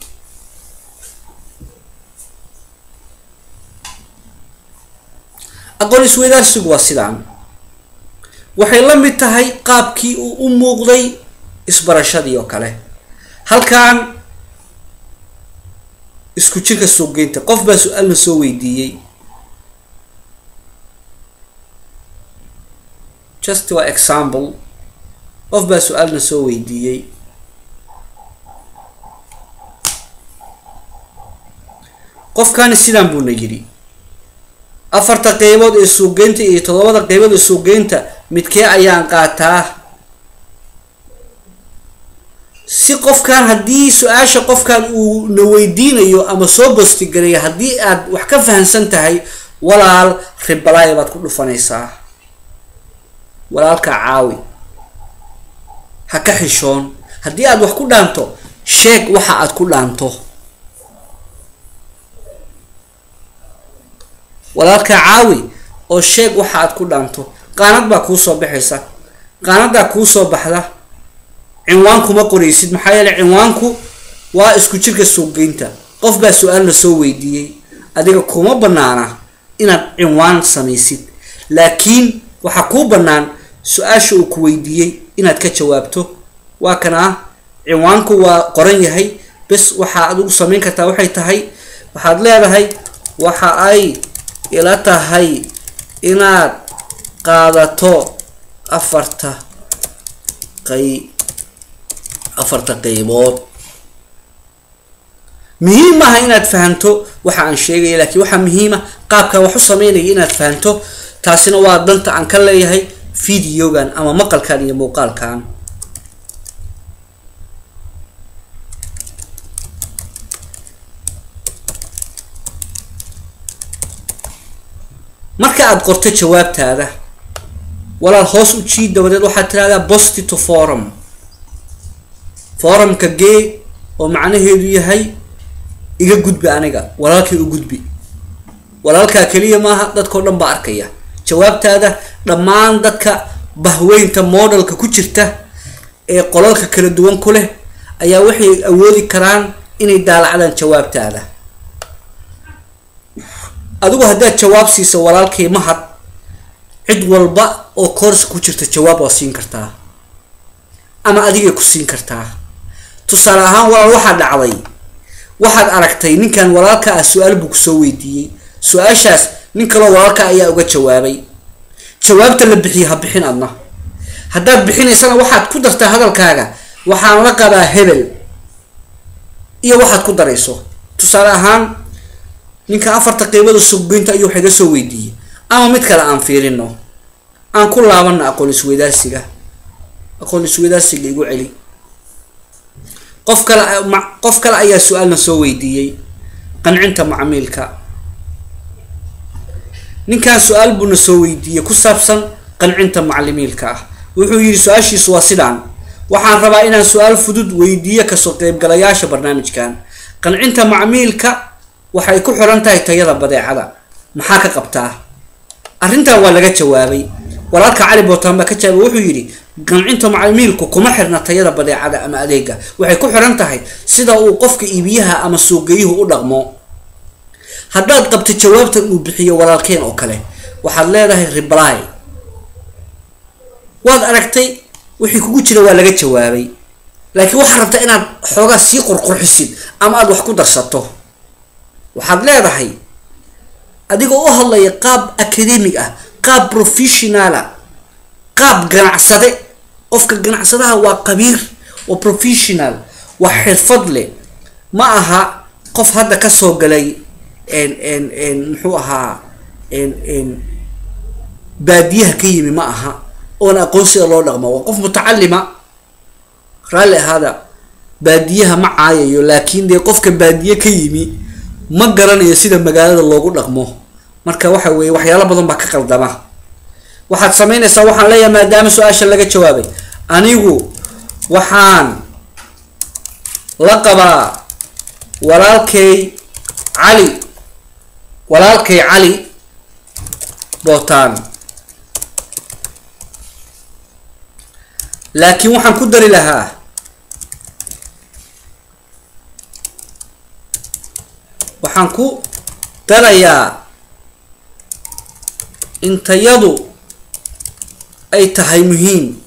[SPEAKER 1] aqoon isweydaarsigu waa sidaan waxay la mid tahay qaabkii uu u muuqday isbarashadii oo kale halkan isku jirka suuqgeynta qof baa su-aalna soo weydiiyey just waa example qof baa su-aalna soo weydiiyey qofkani sidaan buuna yidhi afarta qeybood ee suuqgeynta iyo toddobada qeybood ee suuqgeynta midkee ayaan qaataa si qofkan haddii su-aasha qofkan uu na weydiinayo ama soo bostigareeyo haddii aad wax ka fahamsan tahay walaal ribalaaya baad ku dhufanaysaa walaalka caawi ha ka xishoon haddii aad wax ku dhaanto sheeg waxa aad ku dhaanto walaalka caawi oo sheeg waxa aad ku dhaanto qaanad baa kuusoo baxaysa qaanadaa kuusoo baxda cinwaan kuma qoraysid maxaa yeele cinwaanku waa isku jirka suuqgeynta qof baa su-aalna soo weydiiyey adiga kuma banaana inaad cinwaan samaysid laakiin waxaa kuu bannaan su-aasha uu ku weydiiyey inaad ka jawaabto waa kanaa cinwaanku waa qoran yahay bes waxaa adigu samayn kartaa waxay tahay waxaad leedahay waxa ay ila tahay inaad qaadato afarta qey afarta qeybood muhiim maaha inaad fahamto waxa aan sheegaya laakiin waxaa muhiima qaabkan wax u sameynaya inaad fahamto taasina waa danta aan ka leeyahay videogan ama maqalkan iyo muuqaalkan aad qorto jawaabtaada walaal hoos u jiid dabadeed waxaad tirahdaa bosti to forum forumka gee oo macnaheedu yahay iga gudbi aniga walaalkay u gudbi walaalkaa keliya maaha dadkao dhan baa arkaya jawaabtaada dhammaan dadka bahweynta modelka ku jirta ee qolalka kala duwan ku leh ayaa waxay awoodi karaan inay daalacdaan jawaabtaada adigu haddaad jawaab siiso walaalkay mahad cid walba oo koorska ku jirta jawaab waa siin kartaa ama adigay ku siin kartaa tusaale ahaan walaal waxaa dhacday waxaad aragtay ninkan walaalka ah su-aal buu kusoo weydiiyey su-aashaas nin kaloo walaalka ayaa uga jawaabay jawaabta la bixiye ha bixin adna haddaad bixinaysana waxaad ku dartaa hadalkaaga waxaan la qabaa hebel iyo waxaad ku darayso tusaale ahaan ninka afarta qiibada suuqgeynta ayuu wax iga soo weydiiyey ama mid kale aan fiirino aan ku laabana aqoon isweydaarsiga aqoon isweydaarsiga igu celi qof kale qof kale ayaa su-aalna soo weydiiyey qancinta macmiilka ninkan su-aal buuna soo weydiiyey ku saabsan qancinta maclimiilka ah wuxuu yidhi su-aashiisu waa sidaan waxaan rabaa inaan su-aal fudud weydiiyo kasoo qeybgalayaasha barnaamijkan qancinta macmiilka waxay ku xiran tahay tayada badeecada maxaa ka qabtaa arrintan waa laga jawaabay walaalka cali bootaan baa ka jawaabay wuxuu yidhi qancinta macmiilku kuma xirna tayada badeecada ama adeega waxay ku xiran tahay sida uu qofka iibiyaha ama suuqgeeyuhu u dhaqmo haddaad qabto jawaabtan uu bixiyo walaalkeen oo kale waxaad leedahay reply waad aragtay wixii kugu jira waa laga jawaabay laakiin waxaad rabtaa inaad xoogaa sii qurqurxisid ama aada wax ku darsato waxaad leedahay adigoo u hadlaya qaab academic ah qaab professionala qaab ganacsade qofka ganacsadaha waa qabiir waa professional waa xirfad leh ma aha qof hadda kasoo galay muxuu ahaa baadiyaha ka yimi ma aha oona aqoonsiga loo dhaqmo waa qof mutacalima raalli ahaada baadiyaha ma caayayo laakiin dee qofka baadiye ka yimi ma garanayo sida magaalada loogu dhaqmo marka waxa weeye waxyaalo badan baa ka qaldama waxaad samaynaysaa waxaan leeyahay maadaama su-aasha laga jawaabay anigu waxaan la qabaa walaalkay cali walaalkay cali bootaan laakiin waxaan ku dari lahaa waxaan ku darayaa in tayadu ay tahay muhiim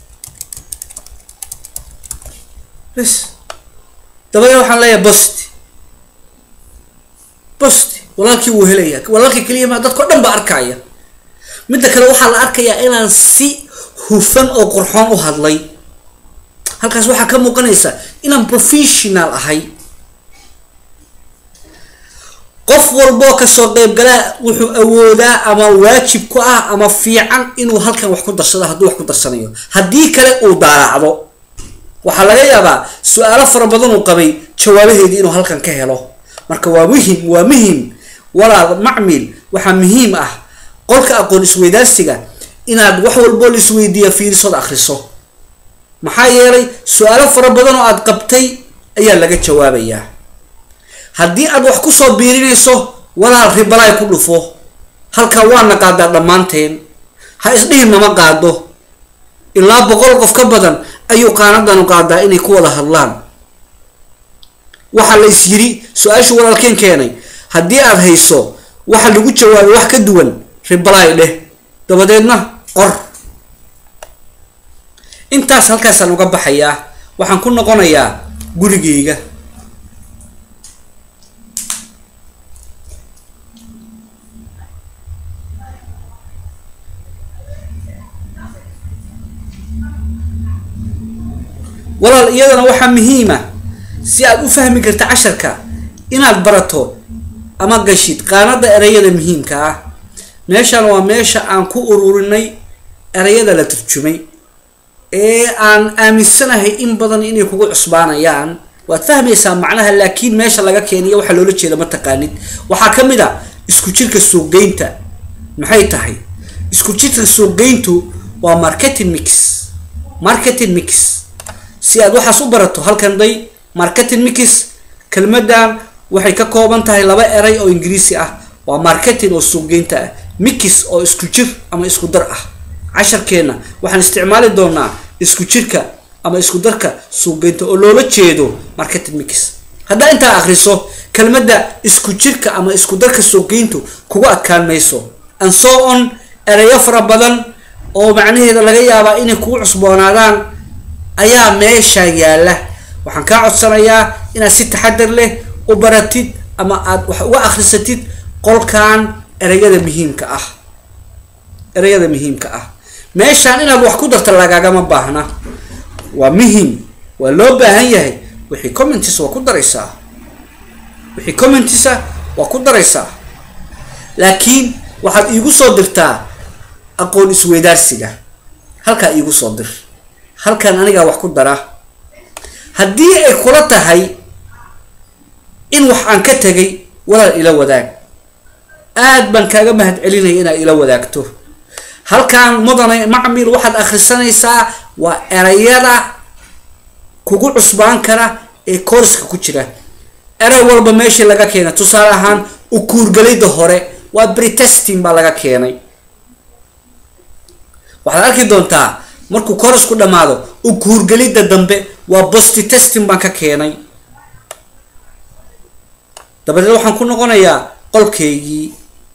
[SPEAKER 1] bes dabadeed waxaan leeyahay bosti bosti walaalkii wuu helaya walaalkii keliya ma dadkao dhan ba arkaya midda kale waxaa la arkayaa inaan si hufan oo qurxoon u hadlay halkaas waxaa ka muuqanaysa inaan professional ahay qof walboo kasoo qeybgalaa wuxuu awoodaa ama waajib ku ah ama fiican inuu halkan wax ku darsado hadduu wax ku darsanayo haddii kale uu daaraacdo waxaa laga yaabaa su-aalo fara badan uu qabay jawaabaheedii inuu halkan ka helo marka waa muhim waa muhim walaal macmil waxaa muhiim ah qolka aqoon isweydaarsiga inaad wax walboo la isweydiiya fiirisood akriso maxaa yeelay su-aalo fara badan oo aad qabtay ayaa laga jawaabayaa haddii aad wax kusoo biirinayso walaal ribalaay ku dhufo halkaa waana qaadaa dhammaanteen ha isdhihin nama qaado ilaa boqol qof ka badan ayuu qaanadanu qaadaa inay ku wada hadlaan waxaa la is yiri su-aashu walaalkeen keenay haddii aad hayso waxa lagu jawaabay wax ka duwan ribalaay dheh dabadeedna qor intaas halkaasaan uga baxayaa waxaan ku noqonayaa gurigeyga walaal iyadana waxaa muhiima si aad u fahmi karta casharka inaad barato ama gashid qaanada ereyada muhiimka ah meeshan waa meesha aan ku ururinay ereyada la turjumay ee aan aaminsanahay in badan inay kugu cusbaanayaan waad fahmaysaa macnaha laakiin meesha laga keeniyo waxaa loola jeeda ma taqaanid waxaa ka mid a isku jirka suuqgeynta maxay tahay isku jirka suuqgeyntu waa marketing mix marketing mix si aad waxaas u barato halkan day marketing mix kelmadan waxay ka kooban tahay laba eray oo ingiriisi ah waa marketing oo suuqgeynta ah mix oo isku jir ama isku dar ah casharkeena waxaan isticmaali doonaa isku jirka ama isku darka suuqgeynta oo loola jeedo marketing mix haddaa intaa akriso kelmadda isku jirka ama isku darka suuqgeyntu kugu adkaan mayso and so on erayo fara badan oo macnaheeda laga yaabaa inay kugu cusboonaadaan ayaa meesha yaala waxaan kaa codsanayaa inaad si taxadar leh u baratid ama aad wax uga akrisatid qolkan ereyada muhiimka ah ereyada muhiimka ah meeshaan inaad wax ku darta lagagama baahna waa muhim waa loo baahan yahay wixii commentis waa ku daraysaa wixii commentisa waa ku daraysaa laakiin waxaad iigu soo dirtaa aqoon isweydaarsiga halkaa iigu soo dir halkan anigaa wax ku dara haddii ay kula tahay in wax aan ka tegay walaal ila wadaag aad baan kaaga mahad celinaya inaad ila wadaagto halkan mudane macmil waxaad akhrisanaysaa waa erayada kugu cusbaan kara ee kooriska ku jira eray walba meeshii laga keenay tusaale ahaan ukuurgelida hore waa bretesting baa laga keenay waxaad arki doontaa markuu korisku dhammaado ukuurgelida dambe waa bosti testing baan ka keenay dabadeed waxaan ku noqonayaa qolkeygii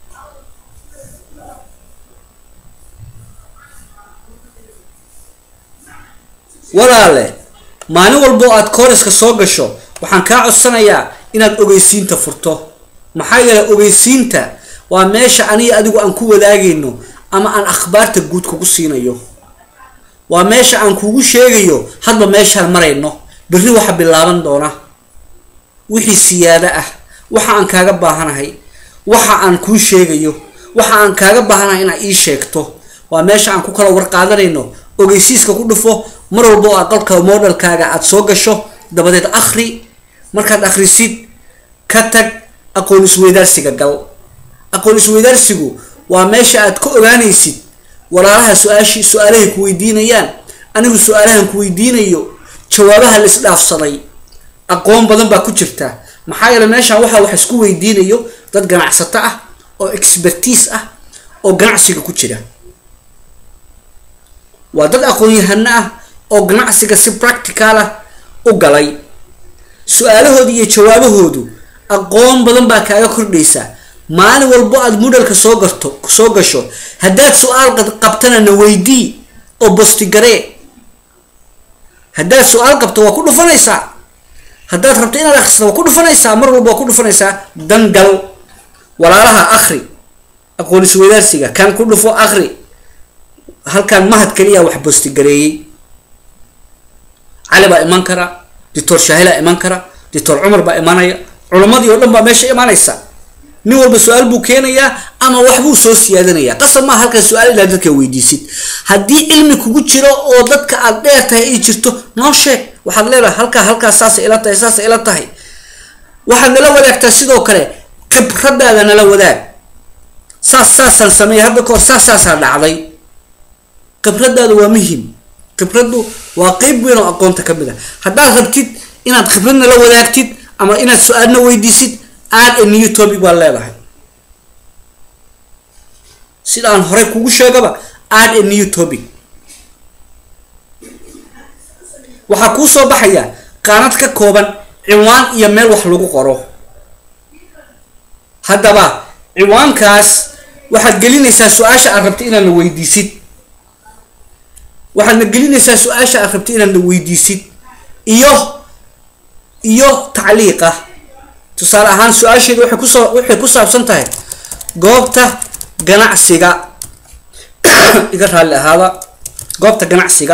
[SPEAKER 1] walaale maalin walbo aad kooriska soo gasho waxaan kaa codsanayaa inaad ogeysiinta furto maxaa yeelay ogeysiinta waa meesha aniga adigu aan ku wadaagayno ama aan akhbaarta guud kugu siinayo waa meesha aan kugu sheegayo hadba meeshaan marayno berri waxa bilaaban doona wixii siyaado ah waxa aan kaaga baahanahay waxa aan kuu sheegayo waxa aan kaaga baahanahay inaad ii sheegto waa meesha aan ku kala warqaadanayno ogeysiiska ku dhufo mar walbo aad qolka modelkaaga aada soo gasho dabadeed akhri markaad akhrisid ka tag aqoon isweydaarsiga gal aqoon isweydaarsigu waa meesha aad ka ogaanaysid walaalaha su-aashi su-aalahay ku weydiinayaan anigu su-aalahan ku weydiinayo jawaabaha la isdhaafsaday aqoon badan baa ku jirta maxaa yeele meeshaan waxaa wax isku weydiinayo dad ganacsato ah oo expertiise ah oo ganacsiga ku jira waa dad aqoon-yahano ah oo ganacsiga si practical ah u galay su-aalahooda iyo jawaabahoodu aqoon badan baa kaaga kordhaysa maalin walbo aad mudhalka soo garto soo gasho haddaad su-aal qabtana na weydii oo bostigaree haddaad su-aal qabto waa ku dhufanaysaa haddaad rabto inaad akhrisato waa ku dhufanaysaa mar walba waa ku dhufanaysaa dangal walaalaha akhri aqoon isweydaarsiga kan ku dhufo akhri halkan mahad keliya wax bostigareeyey cali baa iman kara doctor shaahilaa iman kara doctor cumar baa imanaya culamadii oo dhan baa meesha imanaysa nin walba su-aal buu keenayaa ama waxbuu soo siyaadanayaa qasab maa halkan su-aal inaad dadka weydiisid haddii cilmi kugu jiro oo dadka aad dheer tahay ay jirto noo sheeg waxaad leedahay halkaa halkaa saasay ila tahay saasay ila tahay waxaad nala wadaagtaa sidoo kale khibradaada nala wadaag saas saasaan sameeyay hadda kahor saas saasaa dhacday khibradaada waa muhim khibraddu waa qeyb weyn oo aqoonta ka mid a haddaad rabtid inaad khibrad nala wadaagtid ama inaad su-aalna weydiisid aad a new topic baad leedahay sida aan horey kugu sheegaba aad a new topic waxaa kuu soo baxaya qaanad ka kooban ciwaan iyo meel wax lagu qoro haddaba ciwaankaas waxaad gelinaysaa su-aasha aad rabta inaad na weydiisid waxaadna gelinaysaa su-aasha aad rabta inaad na weydiisid iyo iyo tacliiqa tusaale ahaan su-aasheedu waxay kusoo waxay ku saabsan tahay goobta ganacsiga iga raalli ahaada goobta ganacsiga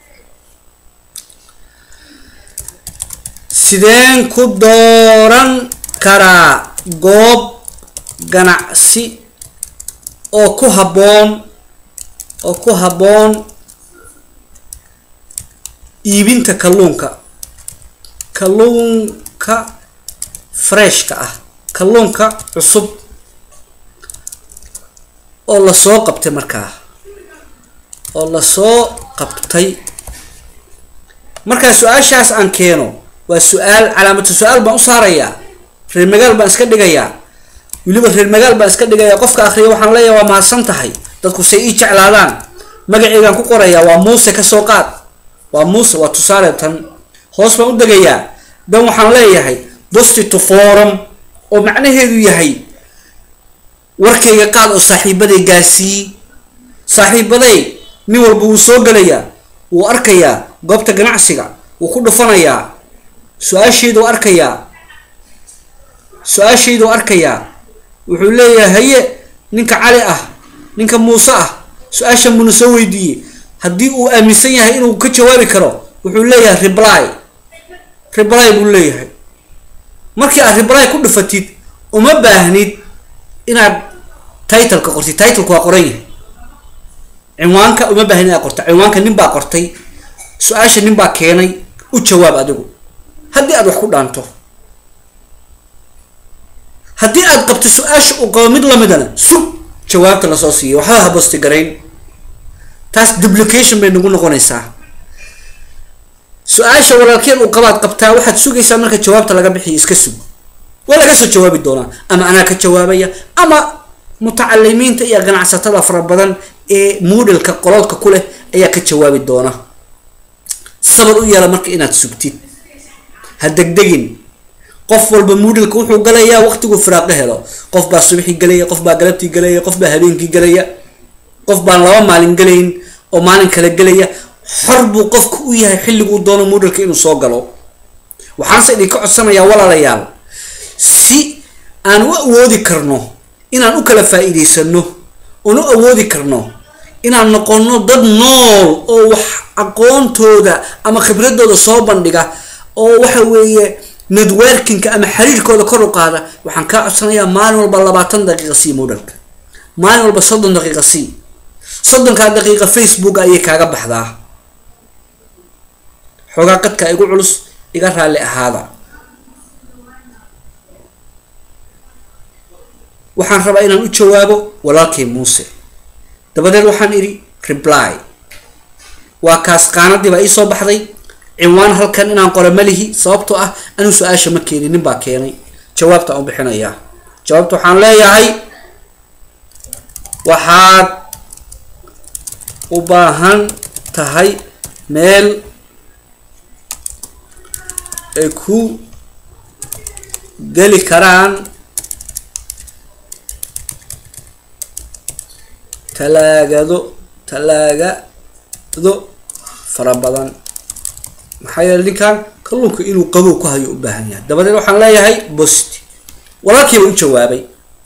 [SPEAKER 1] sideen ku dooran karaa goob ganacsi oo ku habboon oo ku habboon iibinta kalluunka kalluunka freshka ah kalluunka cusub oo lasoo qabtay markaa oo lasoo qabtay markaa su-aashaas aan keeno waa su-aal calaamatu su-aal baan u saarayaa reer magaal baan iska dhigayaa weliba reer magaal baan iska dhigayaa qofka akriya waxaan leeyahay waa mahadsan tahay dadku say ii jeclaadaan magaceygaan ku qorayaa waa muuse kasoo qaad waa muuse waa tusaale tan hoos baan u degayaa dan waxaan leeyahay dosti to forum oo macnaheedu yahay warkayga qaad oo saaxiibaday gaarsiiye saaxiibaday nin walba wuu soo gelayaa wuu arkayaa goobta ganacsiga wuu ku dhufanayaa su-aasheyduu arkayaa su-aasheyduu arkayaa wuxuu leeyahay haye ninka cali ah ninka muuse ah su-aasha muna soo weydiiyey haddii uu aaminsan yahay inuu ka jawaabi karo wuxuu leeyahay reply reply buu leeyahay markii aad reply ku dhufatid uma baahnid inaad titleka qortid titleka waa qoran yahay cinwaanka uma baahnid inaad qorta cinwaanka nin baa qortay su-aasha nin baa keenay u jawaab adigu haddii aad wax ku dhaanto haddii aad qabto su-aasha uu qabo mid lamidana sug jawaabta lasoo siiyay waxba habosti garayn taas duplication bay nagu noqonaysaa su-aasha walaalkeen uu qabaad qabtaa waxaad sugaysaa marka jawaabta laga bixiyo iska sug waa laga soo jawaabi doonaa ama anaa ka jawaabaya ama mutacalimiinta iyo ganacsatada fara badan ee moodalka qololka ku leh ayaa ka jawaabi doona sabar u yeela marka inaad sugtid ha degdegin qof walba moodalka wuxuu galayaa waqtiguu firaaqo helo qof baa subaxii galaya qof baa galabtii galaya qof baa habeenkii galaya qof baan laba maalin galayn oo maalin kale gelaya xor buu qofka u yahay xilliguu doono moodalka inuu soo galo waxaanse idinka codsanayaa walaalayaal si aan u awoodi karno inaan u kala faa-iideysano oon u awoodi karno inaan noqono dad nool oo wax aqoontooda ama khibradooda soo bandhiga oo waxa weeye networkinka ama xiriirkooda kor u qaada waxaan kaa codsanayaa maalin walba labaatan daqiiqa sii moodalka maalin walba soddon daqiiqa sii soddonkaa daqiiqa facebook ayay kaaga baxdaa xoogaa qadka igu culus iga raalli ahaada waxaan rabaa inaan u jawaabo walaalkay muuse dabadeed waxaan idhi reply waa kaas qaanadii baa iisoo baxday cinwaan halkan inaan qoro malihi sababtoo ah anuu su-aasha ma keenin nin baa keenay jawaabta aan bixinayaa jawaabta waxaan leeyahay waxaad u baahan tahay meel ay ku geli karaan talaagado talaagado fara badan maxaa yeele ninkan kalluunka inuu qabow ku hayo u baahan yahay dabadeed waxaan leeyahay bost walaalkii baa u jawaabay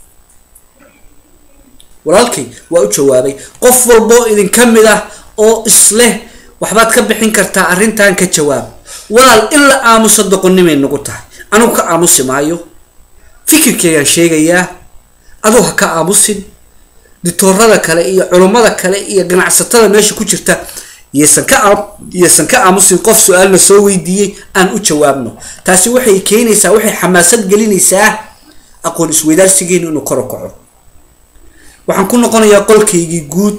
[SPEAKER 1] walaalkay waa u jawaabay qof walboo idinka mid ah oo isleh waxbaad ka bixin kartaa arrintan ka jawaab walaal in la aamuso doqonnimay nagu tahay anugu ka aamusi maayo fikirkeygaan sheegayaa aduu ha ka aamusin ditoorada kale iyo culummada kale iyo ganacsatada meesha ku jirta yaysan ka yaysan ka aamusin qof su-aalna soo weydiiyey aan u jawaabno taasi waxay keenaysaa waxay xamaasad gelinaysaa aqoon isweydaarsigeenu inuu kor u kaco waxaan ku noqonayaa qolkaygii guud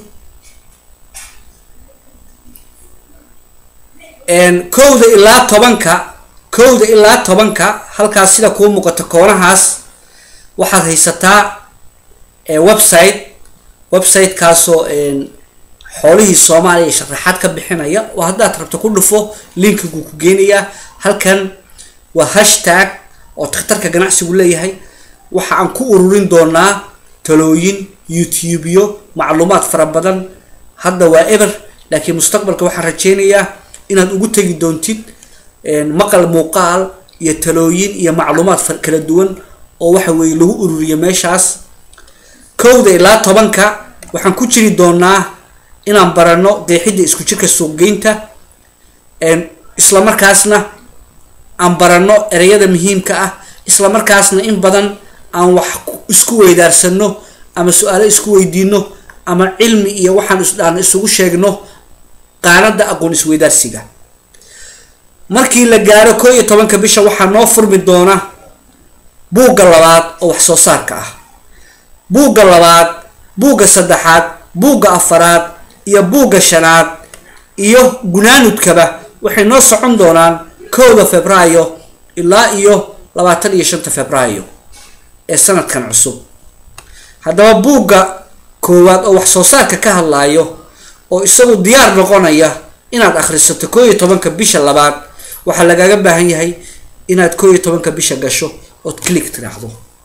[SPEAKER 1] kowda ilaa tobanka kowda ilaa tobanka halkaas sida kuu muuqato koonahaas waxaad haysataa website websitekaasoo xoolihii soomaaliya sharaxaad ka bixinaya oo haddaad rabto ku dhufo linkiguu ku geenayaa halkan waa hashtag oo takhtarka ganacsigu leeyahay waxa aan ku ururin doonaa talooyin youtubeyo macluumaad fara badan hadda waa eber laakiin mustaqbalka waxaan rajeynayaa inaad ugu tegi doontid maqal muuqaal iyo talooyin iyo macluumaad kala duwan oo waxa weeye lagu ururiyo meeshaas kowda ilaa tobanka waxaan ku jiri doonaa inaan barano qeexidda isku jirka suuqgeynta isla markaasna aan barano ereyada muhiimka ah isla markaasna in badan aan wax isku weydaarsano ama su-aalo isku weydiino ama cilmi iyo waxaan isdhaan isugu sheegno qaanada aqoon isweydaarsiga markii la gaaro koo iyo tobanka bisha waxaa noo furmi doona buugga labaad oo wax soo saarka ah buugga labaad buugga saddexaad buugga afaraad iyo buugga shanaad iyo gunaanudkaba waxay noo socon doonaan kowda februaayo ilaa iyo labaatan iyo shanta februaayo ee sanadkan cusub haddaba buugga koowaad oo wax soo saarka ka hadlaayo oo isagu diyaar noqonaya inaad akhrisato koo iyo tobanka bisha labaad waxaa lagaaga baahan yahay inaad koo iyo tobanka bisha gasho ood click tiraahdo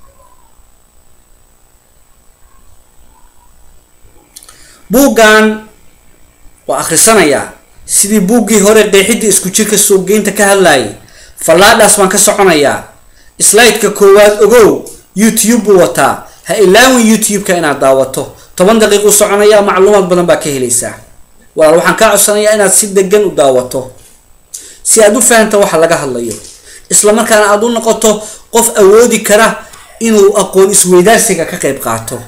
[SPEAKER 1] buuggan waa akhrisanayaa sidii buuggii hore qeexidda isku jirka suuqgeynta ka hadlayay fallaadhaas baan ka soconayaa slideka koowaad ogow youtube buu wataa ha ilaawin youtube-ka inaad daawato toban daqiiqu soconaya macluumaad badan baa ka helaysaa walaal waxaan kaa codsanayaa inaad si degan u daawato si aad u fahamta waxa laga hadlayo isla markaana aada u noqoto qof awoodi kara inuu aqoon isweydaarsiga ka qeyb qaato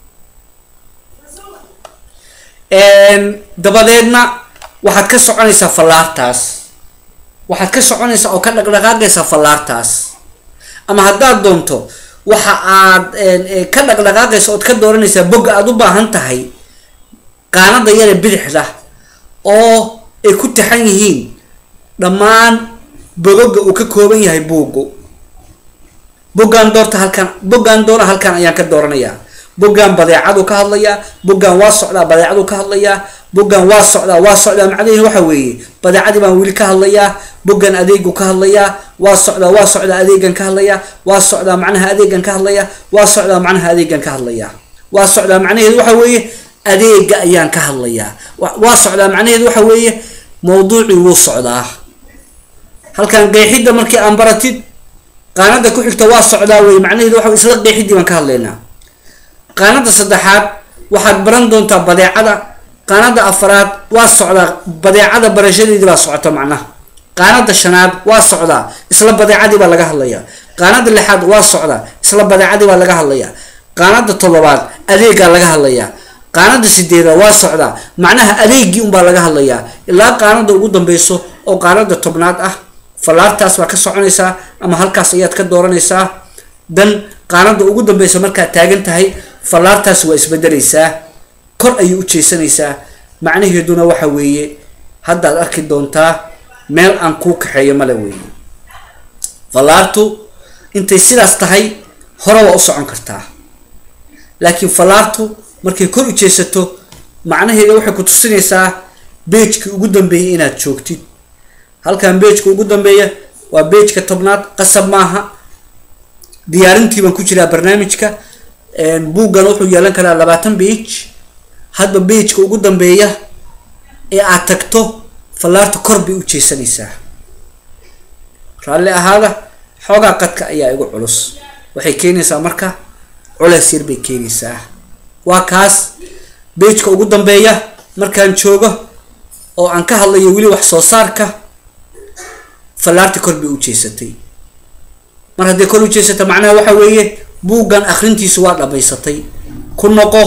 [SPEAKER 1] dabadeedna waxaad ka soconaysaa fallaartaas waxaad ka soconaysaa oo ka dhaqdhaqaaqaysaa fallaartaas ama haddaad doonto waxa aad ka dhaqdhaqaaqaysa ood ka dooranaysaa bogga aada u baahan tahay qaanada yare bidixda oo ay ku taxan yihiin dhammaan bogoga uu ka kooban yahay buuggu boggaan doorta halkaan boggaan doona halkaan ayaan ka dooranayaa boggaan badeecaduu ka hadlayaa boggaan waa socdaa badeecaduu ka hadlayaa boggaan waa socdaa waa socdaa macnaheedu waxa weeye badeecadii baan weli ka hadlayaa boggan adeegu ka hadlayaa waa socdaa waa socdaa adeegan ka hadlayaa waa socdaa macnaha adeegan ka hadlayaa waa socdaa macnaha adeegan ka hadlayaa waa socdaa macnaheedu waxa weeye adeega ayaan ka hadlayaa waa socdaa macnaheedu waxa weeye mawduucii wuu socdaa halkan qeexidda markii aan baratid qaanada ku xigta waa socdaa wey macnaheedu waxa isla qeexidii baan ka hadlaynaa qaanada saddexaad waxaad baran doontaa badeecada qaanada afaraad waa socdaa badeecada barashadeedii baa socota macnaha qaanada shanaad waa socdaa isla badeecadii baa laga hadlayaa qaanada lixaad waa socdaa isla badeecadii baa laga hadlayaa qaanada toddobaad adeegaa laga hadlayaa qaanada sideedaad waa socdaa macnaha adeegii unbaa laga hadlayaa ilaa qaanada ugu dambeyso oo qaanada tobnaad ah fallaartaas baa ka soconaysaa ama halkaas ayaad ka dooranaysaa dan qaanada ugu dambeysa markaad taagan tahay fallaartaas waa isbedelaysaa kor ayay u jeesanaysaa macnaheeduna waxa weeye haddaad arki doontaa meel aan kuu kaxeeyo male weeye fallaartu intay sidaas tahay hore waa u socon kartaa laakiin fallaartu markay kor u jeesato macnaheeda waxay ku tusinaysaa beejkii ugu dambeeyay inaad joogtid halkan beejka ugu dambeeya waa beejka tobnaad qasab maaha diyaarintii baan ku jiraa barnaamijka buuggan wuxuu yeelan karaa labaatan beij hadba beijka ugu dambeeya ee aad tagto fallaarta kor bay u jeesanaysaa raalli ahaada xoogaa qadka ayaa igu culus waxay keenaysaa marka culeys yar bay keenaysaa waa kaas beijka ugu dambeeya markaan joogo oo aan ka hadlayo weli wax soo saarka fallaarta kor bay u jeesatay mar hadday kor u jeesata macnaha waxa weeye buuggan akrintiisu waa dhamaysatay ku noqo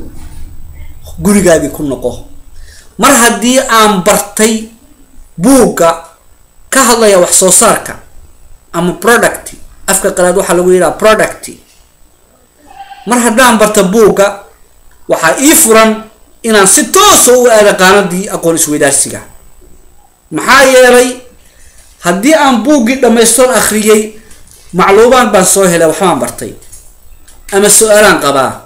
[SPEAKER 1] gurigaagii ku noqo mar haddii aan bartay buugga ka hadlaya wax soo saarka ama product afka qalaad waxaa lagu yidhaha product mar haddaan barta buugga waxaa ii furan inaan si toosa u aada qaanadii aqoon isweydaarsiga maxaa yeelay haddii aan buuggii dhamaystoon akhriyey macluumaad baan soo helay waxbaan bartay ama su-aalaan qabaa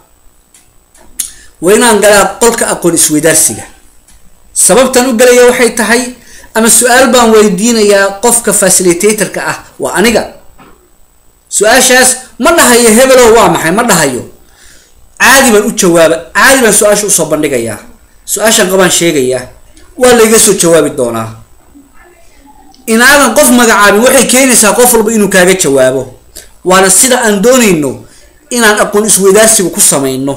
[SPEAKER 1] waa inaan galaa qolka aqoon isweydaarsiga sababtan u galaya waxay tahay ama su-aal baan weydiinayaa qofka facilitatorka ah waa aniga su-aashaas ma dhahayo hebelow waa maxay ma dhahayo caadi baan u jawaaba caadi baan su-aasha usoo bandhigayaa su-aashan qabaan sheegayaa waa layga soo jawaabi doonaa inaadan qof magacaabin waxay keenaysaa qof walba inuu kaaga jawaabo waana sida aan doonayno inaan aqoon isweydaarsiga ku samayno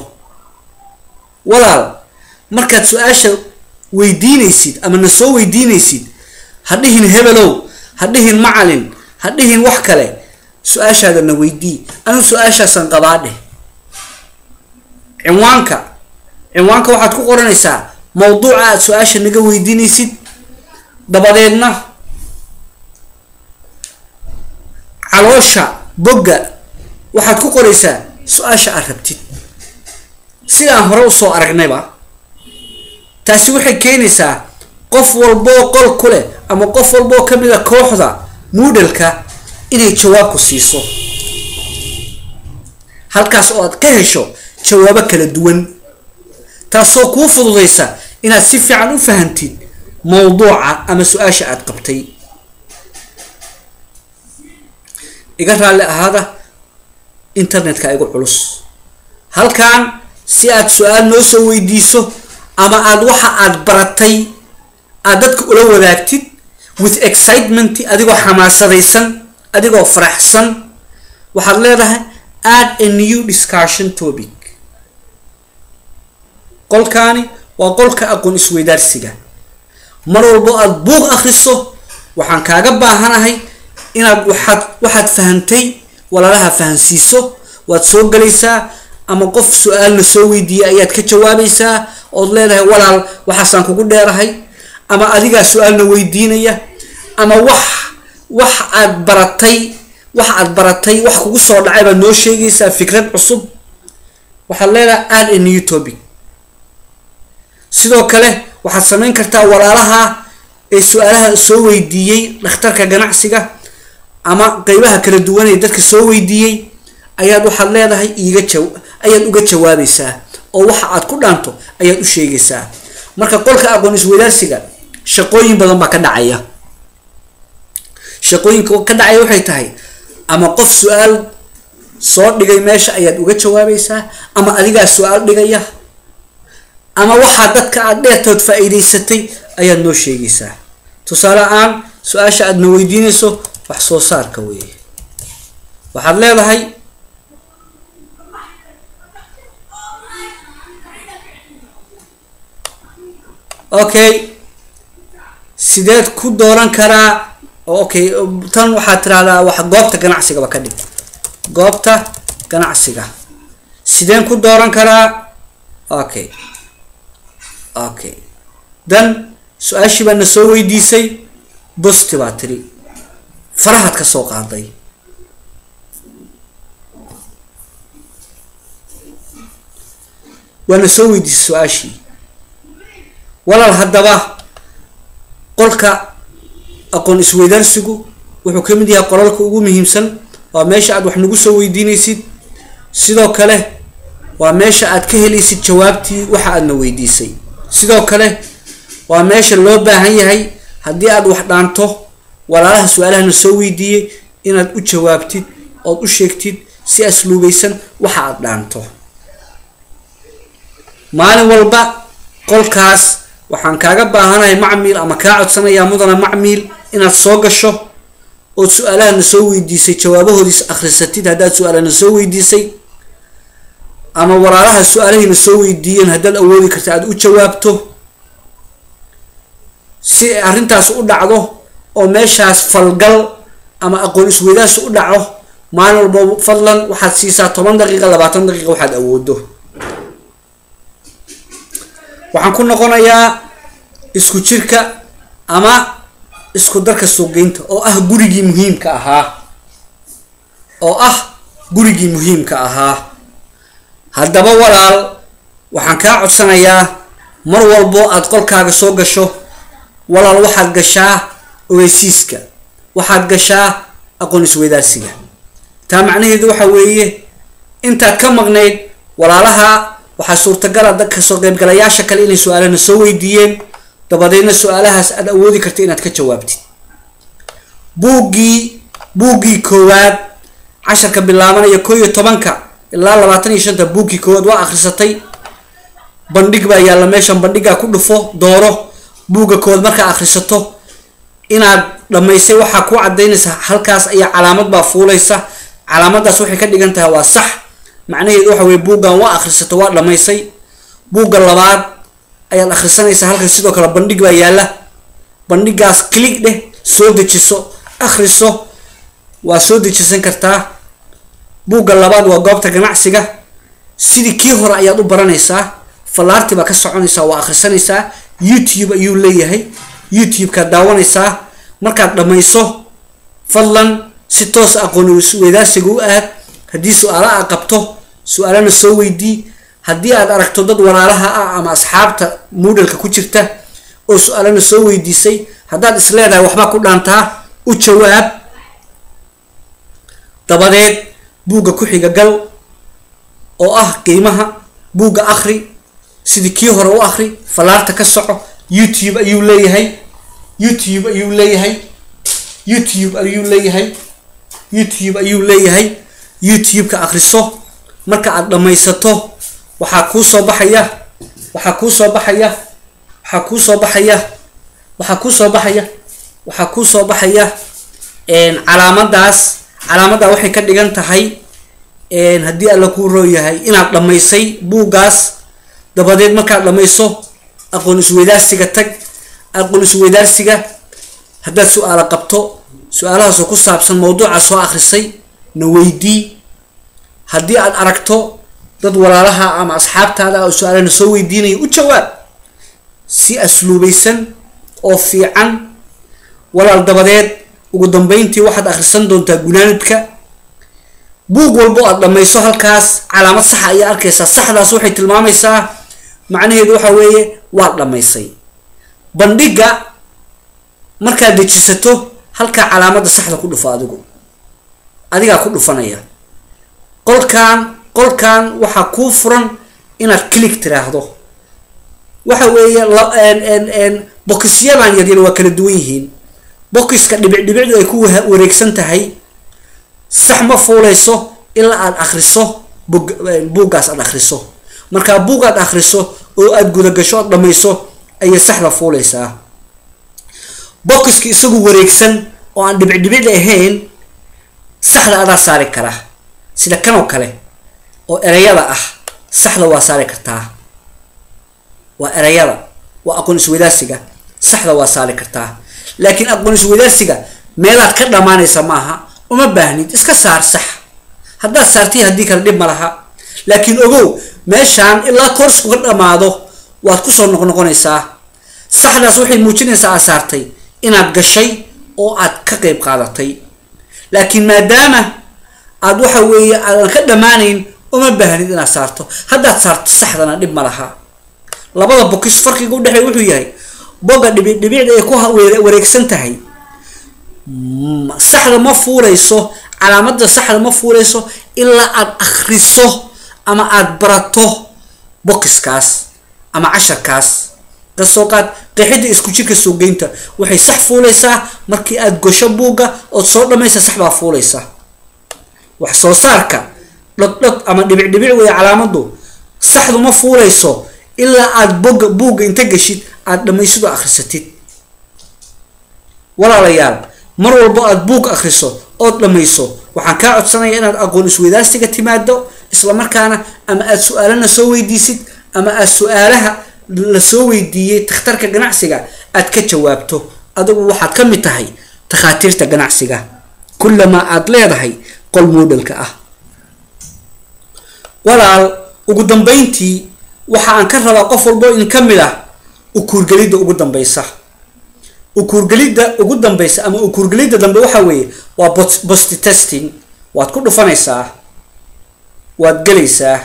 [SPEAKER 1] walaal markaad su-aasha weydiinaysid ama na soo weydiinaysid ha dhihin hebelow ha dhihin macalin ha dhihin wax kale su-aashaada na weydii anigu su-aashaasan qabaa dheh cinwaanka cinwaanka waxaad ku qoranaysaa mawduuca aad su-aasha naga weydiinaysid dabadeedna caloosha bogga waxaad ku qoraysaa su-aasha aad rabtid sidaan hore usoo aragnayba taasi waxay keenaysaa qof walboo qol ku leh ama qof walboo kamid a kooxda moodalka inay jawaabku siiso halkaas oo aad ka hesho jawaabo kala duwan taasoo kuu fududaysa inaad si fiican u fahantid mawduuca ama su-aasha aad qabtay iga raalli ahaada internetka igu culus halkan si aad su-aal noo soo weydiiso ama aada waxa aad baratay aad dadka ula wadaagtid with excitement adigoo xamaasadaysan adigoo faraxsan waxaad leedahay add a new discussion topic qolkaani waa qolka aqoon isweydaarsiga mar walbo aada buuq akriso waxaan kaaga baahanahay inaad waxaad waxaad fahantay walaalaha fahansiiso waad soo galaysaa ama qof su-aalna soo weydiiyay ayaad ka jawaabaysaa ood leedahay walaal waxaasaan kugu dheerahay ama adigaa su-aalna weydiinaya ama wax wax aad baratay wax aad baratay wax kugu soo dhacay baad noo sheegaysaa fikrad cusub waxaad leedahay add a new topic sidoo kale waxaad samayn kartaa walaalaha ee su-aalaha soo weydiiyey dhakhtarka ganacsiga ama qeybaha kala duwan ee dadka soo weydiiyey ayaad waxaad leedahay iiga jaw ayaad uga jawaabaysaa oo waxa aad ku dhaanto ayaad u sheegaysaa marka qolka aqoon isweydaarsiga shaqooyin badan baa ka dhacaya shaqooyinka ka dhacaya waxay tahay ama qof su-aal soo dhigay meesha ayaad uga jawaabaysaa ama adigaa su-aal dhigaya ama waxaa dadka aad dheertood faa-iideysatay ayaad noo sheegaysaa tusaale aan su-aasha aad na weydiinayso wax soo saarka weeye waxaad leedahay okay sideed ku dooran karaa okay tan waxaad tirahdaa wax goobta ganacsigaba ka dhig goobta ganacsiga sideen ku dooran karaa okay okay dan su-aashii baa na soo weydiisay bosti baa tiri farahaad ka soo qaaday waa na soo weydiisay su-aashii walaal haddaba qolka aqoon isweydaarsigu wuxuu ka mid yahay qolalka ugu muhiimsan waa meesha aad wax nagu soo weydiinaysid sidoo kale waa meesha aad ka helaysid jawaabtii waxa aadna weydiisay sidoo kale waa meesha loo baahan yahay haddii aad wax dhaanto walaalaha su-aalahana soo weydiiyey inaad u jawaabtid ood u sheegtid si asluubaysan waxa aad dhaanto maalin walba qolkaas waxaan kaaga baahanahay macmiil ama kaa codsanayaa mudana macmiil inaad soo gasho ood su-aalahana soo weydiisay jawaabahoodiis akhrisatid haddaad su-aalahana soo weydiisay ama walaalaha su-aalahayna soo weydiiyeen haddaad awoodi karta aada u jawaabto si arrintaas u dhacdo oo meeshaas falgal ama aqoon isweydaas u dhaco maalin walba fadlan waxaad siisaa toban daqiiqa labaatan daqiiqa waxaad awoodo waxaan ku noqonayaa isku jirka ama isku darka suuqgeynta oo ah gurigii muhiimka ahaa oo ah gurigii muhiimka ahaa haddaba walaal waxaan kaa codsanayaa mar walbo aad qolkaaga soo gasho walaal waxaad gashaa ogeysiiska waxaad gashaa aqoon isweydaarsiga taa macnaheedu waxa weeye intaad ka maqnayd walaalaha waxaa suurtagala dadka soo qaybgalayaasha kale inay su-aalana soo weydiiyeen dabadeedna su-aalahaas aad awoodi karta inaad ka jawaabtid buuggii buuggii koowaad casharka bilaabanaya koo iyo tobanka ilaa labaatan iyo shanta buuggii koowaad waa akhrisatay bandhig baa yaalla meeshan bandhigaa ku dhufo dooro buugga koowaad markaa akhrisato inaad dhammaysay waxaa ku cadaynaysa halkaas ayaa calaamad baa fuulaysa calaamadaas waxay ka dhigan tahay waa sax macnaheedu waxa weye buuggan waa akhrisato waa dhammaysay buugga labaad ayaad akhrisanaysaa halkan sidoo kale bandhig baa yaalla bandhigaas click dheh soo dejiso akhriso waa soo dejisan kartaa buugga labaad waa goobta ganacsiga sidii kii hore ayaad u baranaysaa fallaarti baa ka soconaysaa waa akhrisanaysaa youtube ayuu leeyahay youtube-kaad daawanaysaa markaad dhammayso fadlan si toos aqoon weydaarsiga u aad haddii su-aalo aad qabto su-aalana soo weydii haddii aad aragto dad walaalaha ah ama asxaabta moodalka ku jirta oo su-aalana soo weydiisay haddaad is leedahay waxbaa ku dhaantaa u jawaab dabadeed buugga ku xiga gal oo ah qiimaha buugga akri sidii kii hore u akri fallaarta ka soco youtube ayuu leeyahay youtube ayuu leeyahay youtube ayuu leeyahay youtube ayuu leeyahay youtube-ka akriso marka aad dhammaysato waxaa kuu soo baxaya waxaa kuu soo baxaya waxaa kuu soo baxaya waxaa kuu soo baxaya waxaa kuu soo baxaya calaamadaas calaamaddaa waxay ka dhigan tahay haddii alla kuu roo yahay inaad dhammaysay buuggaas dabadeed markaad dhammayso aqoon isweydaarsiga tag aqoon isweydaarsiga haddaad su-aalo qabto su-aalahaasoo ku saabsan mawduuca soo akrisay na weydii haddii aad aragto dad walaalaha ama asxaabtaada oo su-aalana soo weydiinaya u jawaab si asluubaysan oo fiican walaal dabadeed ugu dambeyntii waxaad akhrisan doontaa gunaanidka buug walbo aad dhammayso halkaas calaamad saxa ayaa arkaysaa saxdaas waxay tilmaamaysaa macnaheedu waxa weeye waad dhammaysay bandhiga markaad dejisato halkaa calaamadda saxda ku dhufo adigu adigaa ku dhufanaya qolkan qolkan waxaa kuu furan inaad click tiraahdo waxa weeye bokisyadan yaryar waa kala duwan yihiin bokiska dhibic dhibicdu ay ku wareegsan tahay sax ma fuuleyso ilaa aada akriso bug buuggaas aada akriso markaa buug aad akriso oo aada gudagasho oad dhamayso ayay saxda fuuleysaa bokiska isagu wareegsan oo aan dhibic dhibicda ahayn saxda adaa saari kara sida kan oo kale oo ereyada ah saxda waa saari kartaa waa ereyada waa aqoon isweydaarsiga saxda waa saari kartaa laakiin aqoon isweydaarsiga meelaad ka dhamaanaysa maaha uma baahnid iska saar sax haddaad saartay haddii kale dhib ma laha laakiin ogow meeshaan ilaa koorsku ka dhamaado waad kusoo noqnoqonaysaa saxdaas waxay muujinaysaa aad saartay inaad gashay oo aad ka qeyb qaadatay laakiin maadaama aad waxa weeye aadan ka dhammaanayn uma baahnid inaad saarto haddaad saarto saxdana dhib ma laha labada bokis farqiga udhexeey wuxuu yahay boga dhibic dhibicda ay ku wareegsan tahay saxda ma fuuleyso calaamada saxda ma fuuleyso ilaa aad akriso ama aada barato bokiskaas ama casharkaas kasoo qaad qeexida isku jirka suugeynta waxay sax fuuleysaa markii aada gosho buugga ood soo dhamaysa sax baa fuuleysa wax soo saarka dhogdhog ama dhibic dhibic wey calaamadu saxdu ma fuuleyso ilaa aada boga buugga inta geshid aada dhamaysidoo akrisatid walaalayaal mar walbo aada buug akriso ood dhamayso waxaan kaa codsanaya inaad aqoon isweydaarsiga timaado islamarkaana ama aada su-aalana soo weydiisid ama aada su-aalaha la soo weydiiyey takhtarka ganacsiga aad ka jawaabto adigu waxaad ka mid tahay takhaatiirta ganacsiga kullamaa aada leedahay qol moodalka ah walaal ugu dambeyntii waxa aan ka rabaa qof walbo in ka mid ah ukuurgelidda ugu dambeysa ukuurgelidda ugu dambeysa ama ukuurgelidda dambe waxa weeye waa bosti testing waad ku dhufanaysaa waad gelaysaa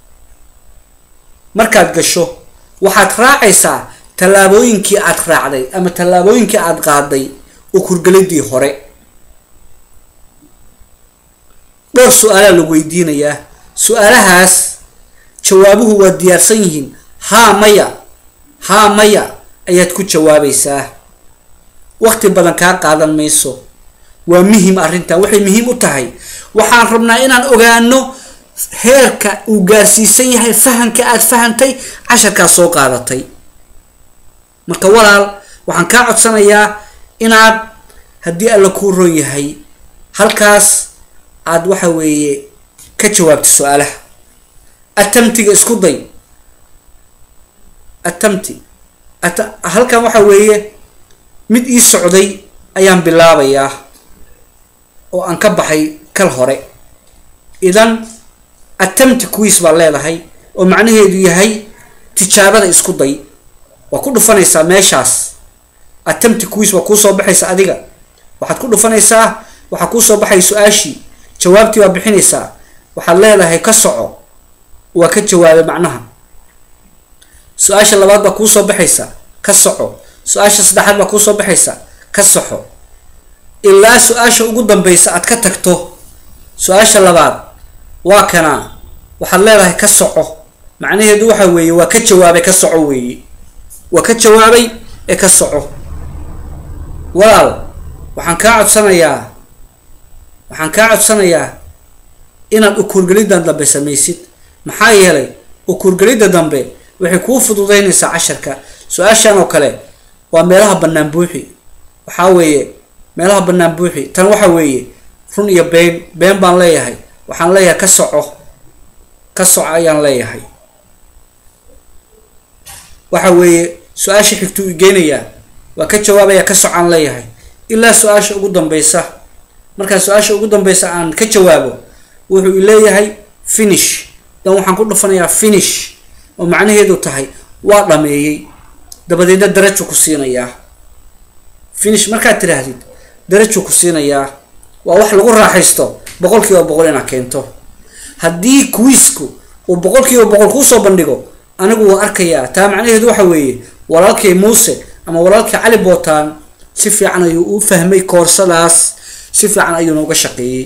[SPEAKER 1] markaad gasho waxaad raacaysaa tallaabooyinkii aad raacday ama tallaabooyinkii aada qaaday ukuurgeliddii hore dhowr su-aalaa la weydiinayaa su-aalahaas jawaabuhu waa diyaarsan yihiin haa maya haa maya ayaad ku jawaabaysaa waqti badan kaa qaadan mayso waa muhim arrintan waxay muhiim u tahay waxaan rabnaa inaan ogaano heerka uu gaarsiisan yahay fahamka aada fahantay casharkaa soo qaadatay marka walaal waxaan kaa codsanayaa inaad haddii alla kuu ron yahay halkaas aada waxa weeye ka jawaabta su-aalaha atamtiga isku day atamti at halkan waxa weeye mid ii socday ayaan bilaabayaa oo aan ka baxay kal hore idan atamti quiis baa leedahay oo macnaheedu yahay tijaabada isku day waa ku dhufanaysaa meeshaas atamti quiis waa kuusoo baxaysa adiga waxaad ku dhufanaysaa waxaa kuusoo baxay su-aashii jawaabtii waa bixinaysaa waxaad leedahay ka soco
[SPEAKER 2] waa ka jawaabay macnaha su-aasha labaad baa kuusoo baxaysa ka soco su-aasha saddexaad baa kuusoo baxaysa ka soxo ilaa su-aasha ugu dambeysa aad ka tagto su-aasha labaad waa kanaa waxaad leedahay ka soco macnaheedu waxa weeye waa ka jawaabay ka soco weeye waa ka jawaabay ee ka soco walaal waxaan kaa codsanayaa waxaan kaa codsanayaa inaad ukuurgeliddan dambe samaysid maxaa yeelay ukuurgelidda dambe waxay kuu fududeynaysaa casharka su-aashan oo kale waa meelaha bannaan buuxi waxaa weeye meelaha bannaan buuxi tan waxa weeye run iyo been been baan leeyahay waxaan leeyahay ka soco ka soco ayaan leeyahay waxa weeye su-aasha xigtuu igeynayaa waa ka jawaabaya ka socaan leeyahay ilaa su-aasha ugu dambeysa markaa su-aasha ugu dambeysa aan ka jawaabo wuxuu leeyahay finish dan waxaan ku dhufanayaa finish oo macnaheedu tahay waa dhameeyey dabadeedna darajuu ku siinayaa finish markaad tiraahdid darajuu ku siinayaa waa wax lagu raaxaysto boqol kiiba boqol inaad keento haddii kuwiisku uu boqol kiiba boqol kuusoo bandhigo anigu waa arkayaa taa macnaheedu waxa weeye walaalkay muuse ama walaalkay cali bootaan si fiican ayuu u fahmay koorsadaas si fiican ayuuna uga shaqeeyey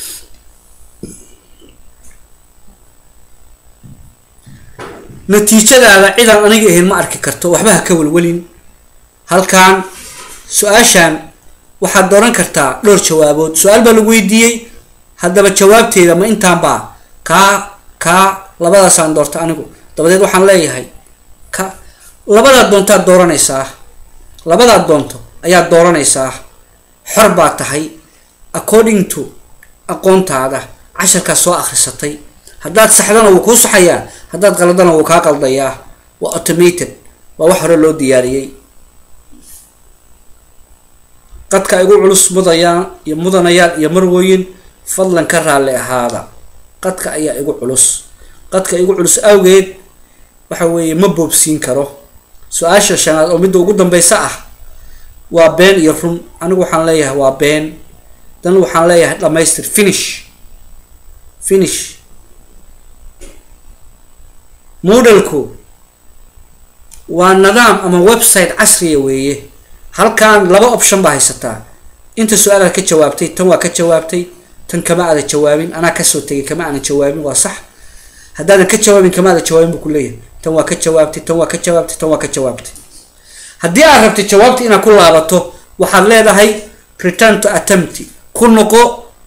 [SPEAKER 2] natiijadaada cidaan aniga ahayn ma arki karto waxba ha ka welwelin halkan su-aashan waxaad dooran kartaa dhowr jawaabood su-aal baa lagu weydiiyey haddaba jawaabteeda ma intaanbaa kaa kaa labadaasaan doorta anigu dabadeed waxaan leeyahay ka labadaad doontaad dooranaysaa labadaad doonto ayaad dooranaysaa xor baa tahay according to aqoontaada casharkaas soo akhrisatay haddaad saxdana wuu kuu saxayaa haddaad qaladana wuu kaa qaldayaa waa automated waa wax hore loo diyaariyey qadka igu culus mudayaan iyo mudanayaal iyo marwooyin fadlan ka raalli ahaada qadka ayaa igu culus qadka igu culus awgeed waxa weeye ma boobsiin karo su-aasha shanaad oo midda ugu dambeysa ah waa been iyo run anigu waxaan leeyahay waa been dan waxaan leeyahay dhamaystir finish finish modelku waa nidaam ama website casriya weeye halkan laba option baa haysataa inta su-aalaad ka jawaabtay tan waa ka jawaabtay tan kama aada jawaabin anaa kasoo tegay kama aanan jawaabin waa sax haddaadan ka jawaabin kama aada jawaabin buu ku leeyahay tan waa ka jawaabtay tan waa ka jawaabtay tan waa ka jawaabtay haddii aad rabtay jawaabta inaad ku laabato waxaad leedahay return to attempt ku noqo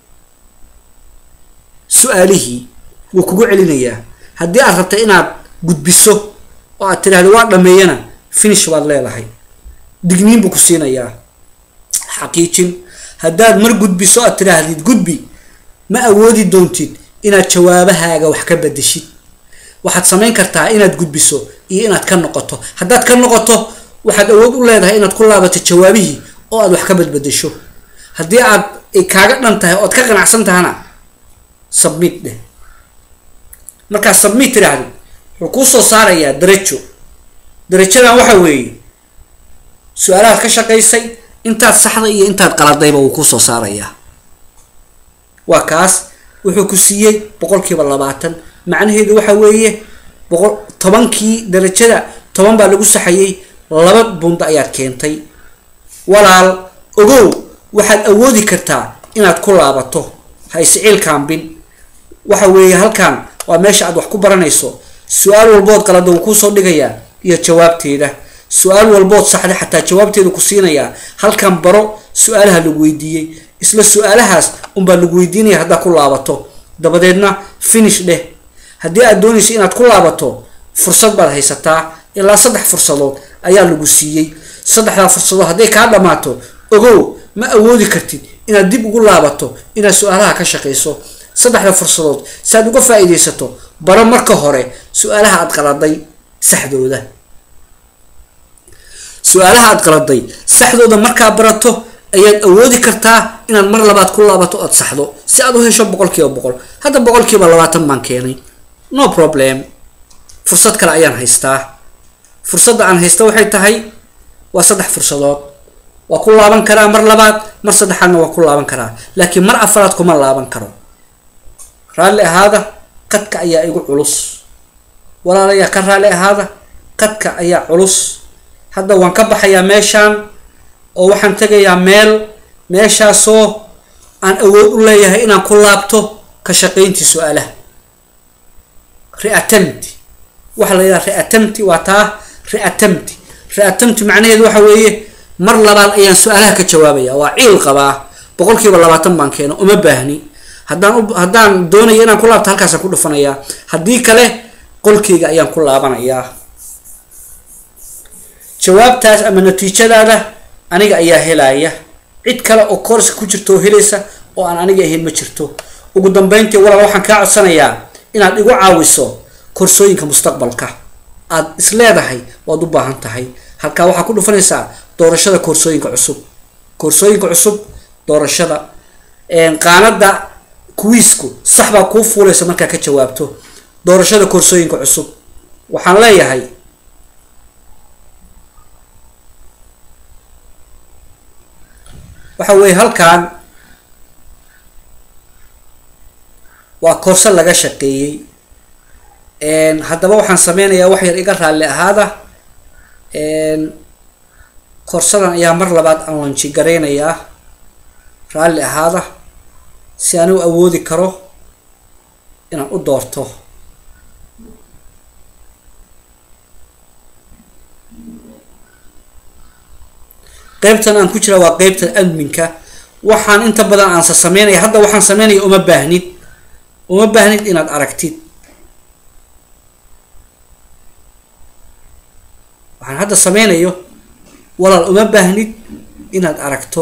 [SPEAKER 2] su-aalihii wuu kugu celinayaa haddii aad rabtay inaad gudbiso oo aad tidhahdo waa dhameeyana finish baad leedahay digniin buu ku siinayaa xaqiijin haddaad mar gudbiso aad tidhaahdid gudbi ma awoodi doontid inaad jawaabahaaga wax ka bedeshid waxaad samayn kartaa inaad gudbiso iyo inaad ka noqoto haddaad ka noqoto waxaad awood u leedahay inaad ku laabato jawaabihii oo aad wax ka badbedesho haddii aad ay kaaga dhan tahay ood ka qanacsan tahana submit dheh markaa submit tiraahdi wuxuu kuu soo saarayaa darajo darajadan waxa weeye su-aalahaad ka shaqaysay intaad saxday iyo intaad qaladayba wuu kusoo saarayaa waa kaas wuxuu ku siiyey boqol kiiba labaatan macnaheedu waxa weeye boqol tobankii darajada toban baa lagu saxayay laba bunda ayaad keentay walaal ogow waxaad awoodi kartaa inaad ku laabato ha isciil kaambin waxa weeye halkan waa meesha aad wax ku baranayso su-aal walbood qalada wuu kuusoo dhigayaa iyo jawaabteeda su-aal walbood saxda xataa jawaabteeda ku siinayaa halkan baro su-aalaha lagu weydiiyey isla su-aalahaas unbaa lagu weydiinaya haddaad ku laabato dabadeedna finish dheh haddii aad doonayso inaad ku laabato fursad baad haysataa ilaa saddex fursadood ayaa lagu siiyey saddexdaa fursadood hadday kaa dhammaato ogow ma awoodi kartid inaad dib ugu laabato inaad su-aalaha ka shaqayso saddexda fursadood si aad uga faa-iideysato baro marka hore su-aalaha aad qaladay saxdooda su-aalaha aad qaladay saxdooda markaa barato ayaad awoodi kartaa inaad mar labaad ku laabato ood saxdo si aad u hesho boqol kiiba boqol hadda boqol kiiba labaatan baan keenay no problem fursad kale ayaan haystaa fursadda aan haysta waxay tahay waa saddex fursadood waa ku laaban karaa mar labaad mar saddexaadna waa ku laaban karaa laakiin mar afaraad kuma laaban karo raalli ahaada qadka ayaa igu culus walaalayaa ka raali ahaada qadka ayaa culus hadda waan ka baxayaa meeshaan oo waxaan tegayaa meel meeshaasoo aan awood u leeyahay inaan ku laabto ka shaqayntii su-aalaha reatemti waxaa la yidhaha reatemti waa taa reatemti reatemti macnaheedu waxa weeye mar labaad ayaan su-aalaha ka jawaabaya waa ciil qabaa boqol kiiba labaatan baan keeno uma baahni haddaan u haddaan doonaya inaan ku laabto halkaasaan ku dhufanayaa haddii kale qolkeyga ayaan ku laabanayaa jawaabtaas ama natiijadaada aniga ayaa helaya cid kale oo koorska ku jirta oo helaysa oo aan aniga ahayn ma jirto ugu dambeyntii walaal waxaan kaa codsanayaa inaad igu caawiso korsooyinka mustaqbalka aad is leedahay waad u baahan tahay halkaa waxaa ku dhufanaysaa doorashada koorsooyinka cusub koorsooyinka cusub doorashada qaanada kuwiisku sax baa kuu fuulaysa markaa ka jawaabto doorashada koorsooyinka cusub waxaan leeyahay waxa weeye halkan waa koorso laga shaqeeyey haddaba waxaan sameynayaa wax yar iga raalli ahaada koorsadan ayaa mar labaad aan lanji garaynayaa raalli ahaada si aan u awoodi karo inaan u doorto qeybtan aan ku jira waa qeybta adminka waxaan inta badan aansa sameynaya hadda waxaan sameynaya uma baahnid uma baahnid inaad aragtid waxaan hadda sameynayo walaal uma baahnid inaad aragto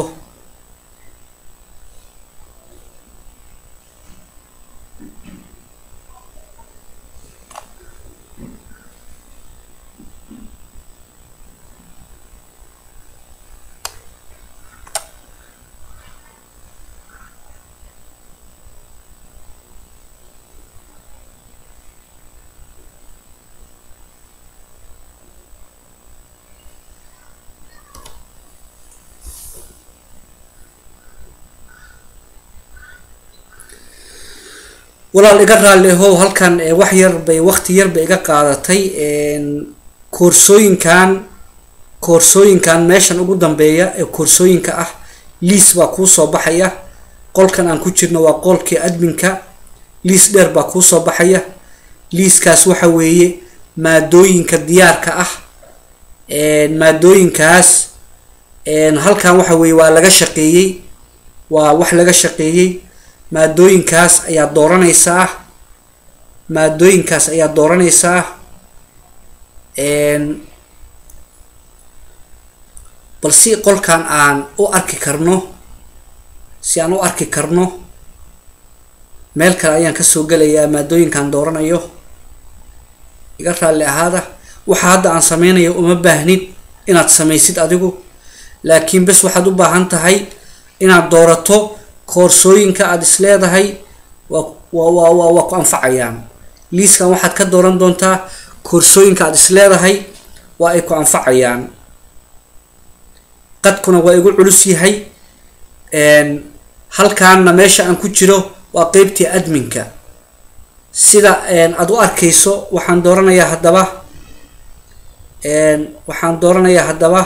[SPEAKER 2] walaal iga raalli ahow halkan wax yar bay waqti yar bay iga qaadatay koorsooyinkan koorsooyinkan meeshan ugu dambeeya ee koorsooyinka ah liis baa kuu soo baxaya qolkan aan ku jirno waa qolkii adminka liis dheer baa kuu soo baxaya liiskaas waxa weeye maadooyinka diyaarka ah maadooyinkaas halkan waxa weeye waa laga shaqeeyey waa wax laga shaqeeyey maadooyinkaas ayaa dooranaysaa maadooyinkaas ayaa dooranaysaa bal si qolkan aan u arki karno si aan u arki karno meel kale ayaan kasoo gelayaa maadooyinkaan dooranayo iga raalli ahaada waxa hadda aan sameynayo uma baahnid inaad samaysid adigu laakiin bes waxaad u baahan tahay inaad doorato koorsooyinka aada is leedahay waa waa waa waa ku anfacayaan liiskan waxaad ka dooran doontaa koorsooyinka aada is leedahay waa ay ku anfacayaan qadkuna waa igu culus yahay halkaanna meesha aan ku jiro waa qeybtii adminka sida aada u arkayso waxaan dooranayaa haddaba waxaan dooranayaa haddaba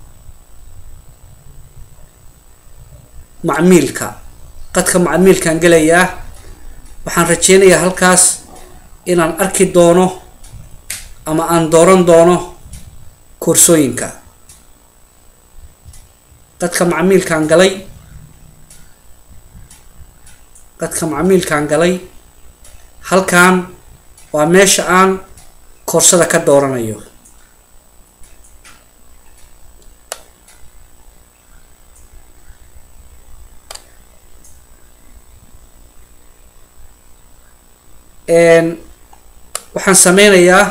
[SPEAKER 2] macmiilka qadka macmiilkaan gelayaa waxaan rajeynayaa halkaas inaan arki doono ama aan dooran doono koorsooyinka qadka macmiilkaan galay qadka macmiilkaan galay halkan waa meesha aan koorsada ka dooranayo waxaan sameynayaa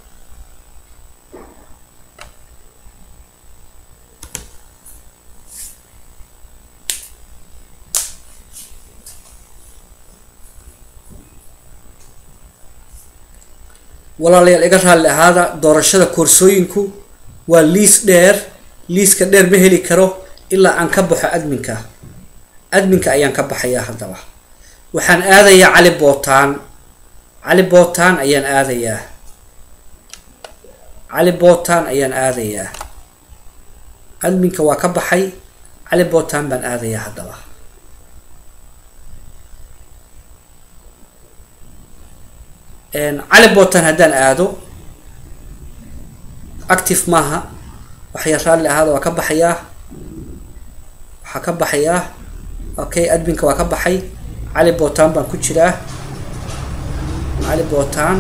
[SPEAKER 2] walaalayaal iga raalli ahaada doorashada koorsooyinku waa liis dheer liiska dheer ma heli karo ilaa aan ka baxo adminka adminka ayaan ka baxayaa haddaba waxaan aadayaa cali bootaan cali bootaan ayaan aadayaa cali botan ayaan aadayaa adminka waa ka baxay cali botan baan aadayaa haddaba cali botan haddaan aado active maaha waxya raalli ahaada waa ka baxayaa waxaa ka baxayaa okay adminka waa ka baxay cali botan baan ku jiraa cali botan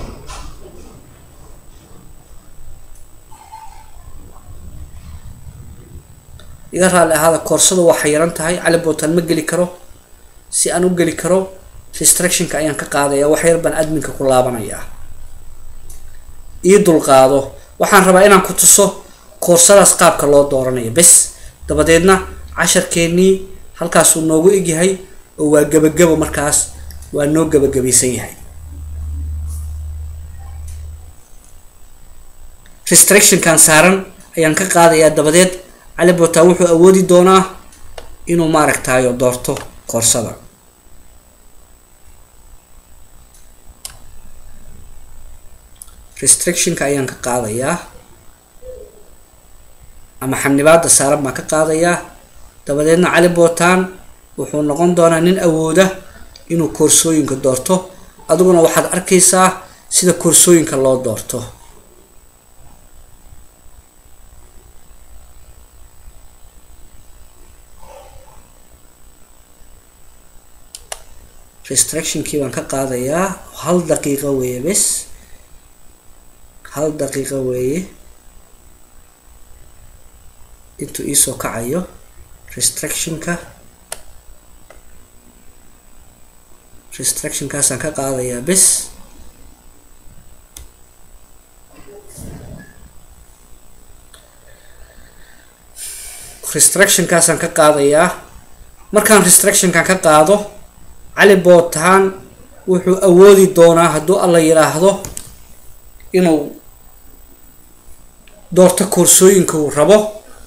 [SPEAKER 2] iga raalli ahaada koorsada waa xayiran tahay cali botan ma geli karo si aan u geli karo restrictionka ayaan ka qaadaya wax yar baan adminka ku laabanayaa ii dulqaado waxaan rabaa inaan ku tuso koorsadaas qaabka loo dooranayo bes dabadeedna casharkeennii halkaasuu noogu egyahay oo waa gebagabo markaas waa noo gebagabaysan yahay restrictionkan saaran ayaan ka qaadayaa dabadeed cali bota wuxuu awoodi doonaa inuu maaragtayo doorto koorsada restrictionka ayaan ka qaadayaa ama xanibaada saaran baan ka qaadayaa dabadeedna cali botan wuxuu noqon doonaa nin awooda inuu koorsooyinka doorto adiguna waxaad arkaysaa sida koorsooyinka loo doorto restrictionkii baan ka qaadayaa hal daqiiqo weeye bes hal daqiiqo weeye intuu iisoo kacayo restrictionka restrictionkaasaan ka qaadayaa bes restrictionkaasaan ka qaadayaa markaan restrictionkan ka qaado cali botan wuxuu awoodi doonaa hadduu alla yidhaahdo inuu doorto koorsooyinka uu rabo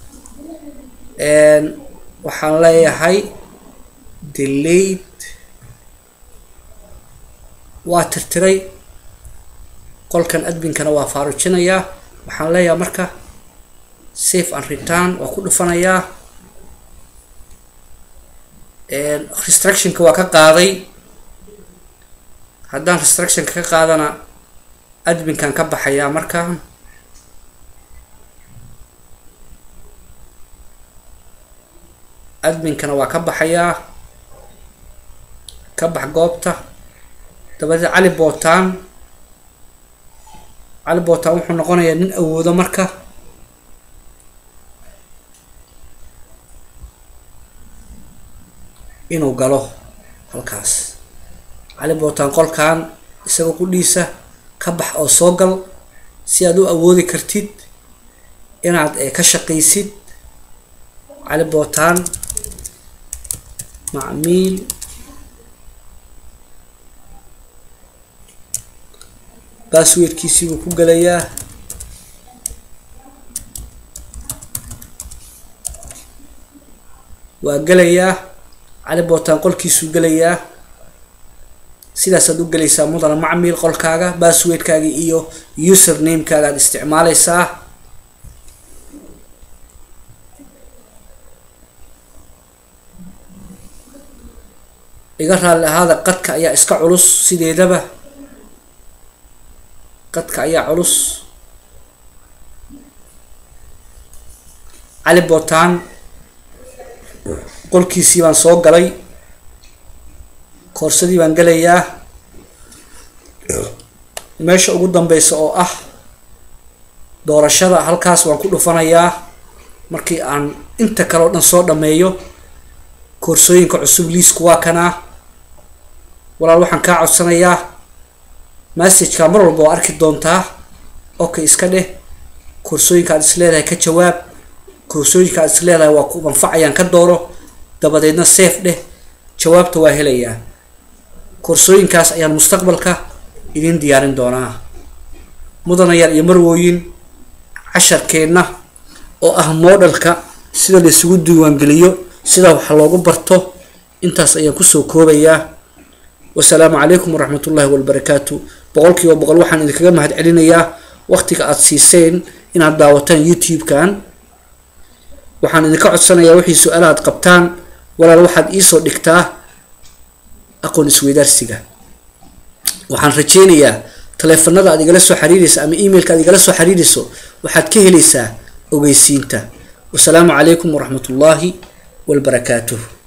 [SPEAKER 2] waxaan leeyahay delayed waa tirtiray qolkan adminkana waa faarujinayaa waxaan leeyahay marka safe and return waa ku dhufanayaa restrictionka waa ka qaaday haddaan restrictionka ka qaadana adminkan ka baxayaa markaan adminkana waa ka baxayaa ka bax goobta dabadeed cali botan cali botan wuxuu noqonayaa nin awoodo marka inuu galo halkaas cali botan qolkan isagoo qudhiisa ka bax oo soo gal si aad u awoodi kartid inaad ka shaqaysid cali botan macmiil basswordkiisii buu ku gelayaa waa gelayaa cali botan qolkiisuu gelayaa sidaasaad u gelaysaa mudana macmiil qolkaaga basswordkaaga iyo user namekaaga aad isticmaaleysaa iga raalli ahaada qadka ayaa iska culus sideedaba qadka ayaa culus cali botan qolkiisii baan soo galay koorsadii baan gelayaa meesha ugu dambeysa oo ah doorashada halkaas waan ku dhufanayaa markii aan inta kale oo dhan soo dhameeyo koorsooyinka cusub liisku waa kanaa walaal waxaan kaa codsanayaa messageka mar walba waa arki doontaa okay iska dheh koorsooyinka aad is leedahay ka jawaab koorsooyinka aad is leedahay waa ku manfacayaan ka dooro dabadeedna safe dheh jawaabta waa helayaa koorsooyinkaas ayaan mustaqbalka idin diyaarin doonaa mudanayaal iyo marwooyin casharkeenna oo ah modelka sida la isugu diiwaangeliyo sida wax loogu barto intaas ayaan kusoo koobayaa wasalaamu calaykum waraxmat ullahi wabarakaatu boqol kiiba boqol waxaan idinkaga mahad celinayaa waqtiga aada siiseen inaad daawataan youtube-kan waxaan idinka codsanayaa wixii su-aala aad qabtaan walaal waxaad iisoo dhigtaa aqoon isweydaarsiga waxaan rajeynayaa taleefanada aad igala soo xiriiraysa ama emailka aad igala soo xiriirayso waxaad ka helaysaa ogeysiinta wasalaamu calaykum waraxmat ullaahi walbarakaatuh